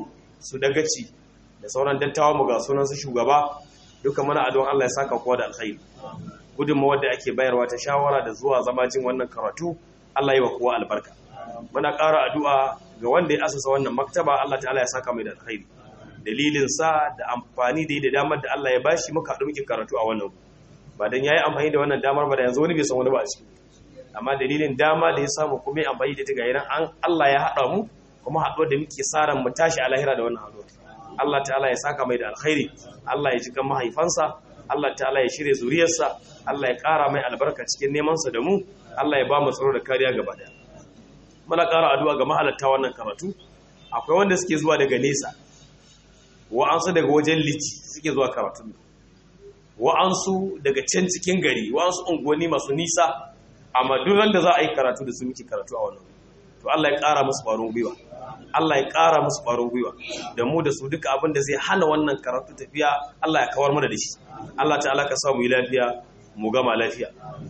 su dagaci da sauran dattawa mu ga sunan su shugaba duka muna addu'an Allah ya saka kowa da alkhairi gudunmawar da ake bayarwa ta shawara da zuwa zama jin wannan karatu Allah yi wa kowa albarka muna ƙara addu'a ga wanda ya asasa wannan maktaba Allah ta'ala ya saka mai da alkhairi dalilin sa da amfani da da damar da Allah ya bashi muka haɗu muke karatu a wannan ba dan yayi amfani da wannan damar ba da yanzu wani bai san wani ba a ciki amma dalilin dama da ya samu kuma ya amfani da ta ga an Allah ya haɗa mu kuma haɗuwar da muke sa ran mu tashi a lahira da wannan haɗuwar Allah ta'ala ya saka mai da alkhairi Allah ya ji kan mahaifansa Allah ta'ala ya shirye zuriyarsa Allah ya ƙara mai albarka cikin nemansa da mu Allah ya ba mu tsaro da kariya gaba daya muna ƙara addu'a ga mahalarta wannan karatu akwai wanda suke zuwa daga nesa wa'ansu daga wajen lici suke zuwa karatu wa'ansu daga can cikin gari wa'ansu unguwanni masu nisa amma duk da za a yi karatu da su muke karatu a wannan to Allah ya ƙara musu ƙwarin gwiwa Allah ya ƙara musu ƙwarin gwiwa da mu da su duka abin da zai hana wannan karatu tafiya Allah ya kawar mana da shi Allah ta'ala ka sa mu yi lafiya mu gama lafiya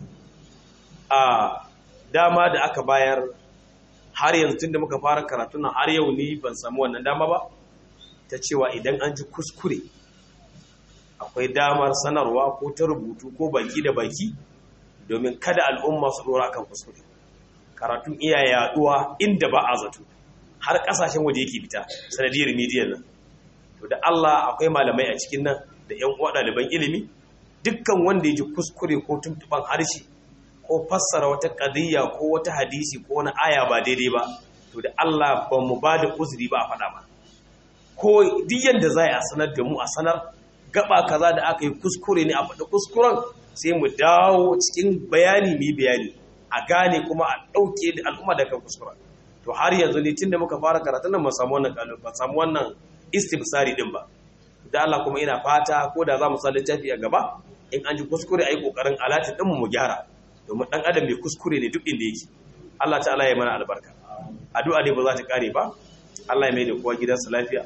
a dama da aka bayar har yanzu tun da muka fara karatu nan har yau ni ban samu wannan dama ba ta cewa idan an ji kuskure akwai damar sanarwa ko ta rubutu ko baki da baki domin kada al'umma su dora kan kuskure karatun iya yaduwa inda ba a zato har kasashen waje yake fita sanadiyar midiyan nan to da Allah akwai malamai a cikin nan da ƴan uwa ɗaliban ilimi dukkan wanda ya ji kuskure ko tuntuban harshe ko fassara wata qadiyya ko wata hadisi ko wani aya ba daidai ba to da Allah ba mu ba da uzuri ba a faɗa ba ko duk yanda za a sanar da mu a sanar gaba kaza da aka yi kuskure ne a faɗi kuskuren sai mu dawo cikin bayani mu bayani a gane kuma a ɗauke da al'umma da kan kuskuren to har yanzu ne tunda muka fara karatun nan ba samu wannan kalu ba samu wannan istifsari din ba da Allah kuma ina fata ko da za mu sa littafi a gaba in an ji kuskure ayi kokarin alati din mu gyara domin dan adam mai kuskure ne duk inda yake Allah ta'ala ya mana albarka addu'a ne ba za ta kare ba Allah ya mai da kowa gidansa lafiya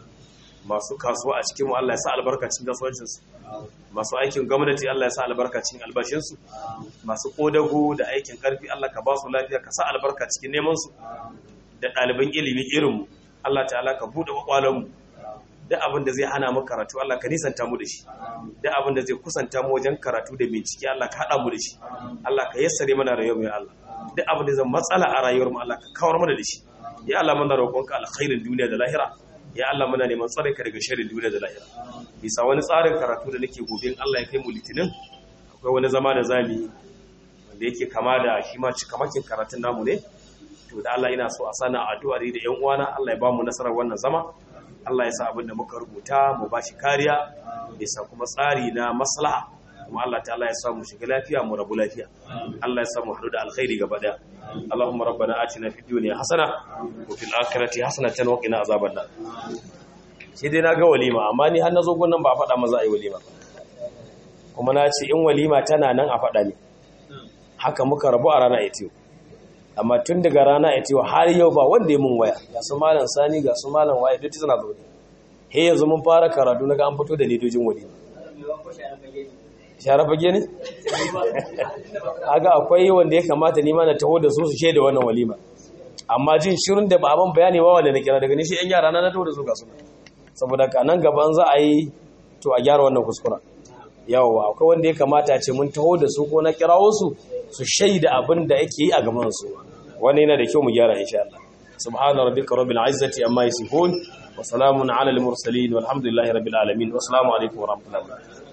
masu kasuwa a cikin mu Allah ya sa albarkacin kasuwancinsu masu aikin gwamnati Allah ya sa albarkacin albashinsu masu kodago da aikin karfi Allah ka ba su lafiya ka sa albarka cikin neman su da ɗaliban ilimi irin mu Allah ta'ala ka bude kwakwalon mu da abin da zai hana mu karatu Allah ka nisanta mu da shi da abin da zai kusanta mu wajen karatu da bincike Allah ka hada mu da shi Allah ka yassare mana rayuwar mu ya Allah da abin da zai matsala a rayuwar mu Allah ka kawar mana da shi ya Allah muna roƙonka alkhairin duniya da lahira ya Allah muna neman tsare ka daga sharrin duniya da lahira bisa wani tsarin karatu da nake gobe Allah ya kai mu litinin akwai wani zama da zami wanda yake kama da shi ma cikamakin karatun namu ne to da Allah ina so a sana addu'a da yan uwana Allah ya ba mu nasarar wannan zama Allah ya sa abin da muka rubuta mu ba shi kariya bisa kuma tsari na maslaha kuma Allah ta'ala ya sa mu shiga lafiya mu rabu lafiya Allah ya sa mu haɗu da alkhairi gaba daya اللهم ربنا آتنا في الدنيا حسنة وفي الآخرة حسنة وقنا عذاب النار sai dai na ga walima amma ni har na zo gunnan ba a faɗa maza a yi walima kuma na ce in walima tana nan a faɗa ne haka muka rabu a rana itiyo amma tun daga rana itiyo har yau ba wanda ya mun waya ga su malam sani ga su malam waye duk suna zaune he yanzu mun fara karatu na ga an fito da ledojin walima share fage ne? aga akwai wanda ya kamata nima na taho da su su shaida wannan walima amma jin shirin da ba abin bayani ba wanda na kira daga nishi yan yara na na taho da su ga suna saboda ka nan gaban za a yi to a gyara wannan kuskura yawa akwai wanda ya kamata ce mun taho da su ko na kirawo su su shaida abin da yake yi a gaban su wannan yana da kyau mu gyara insha Allah subhana rabbika rabbil izzati amma yasifun wa salamun ala al mursalin walhamdulillahi rabbil alamin wa assalamu alaikum wa rahmatullahi wa barakatuh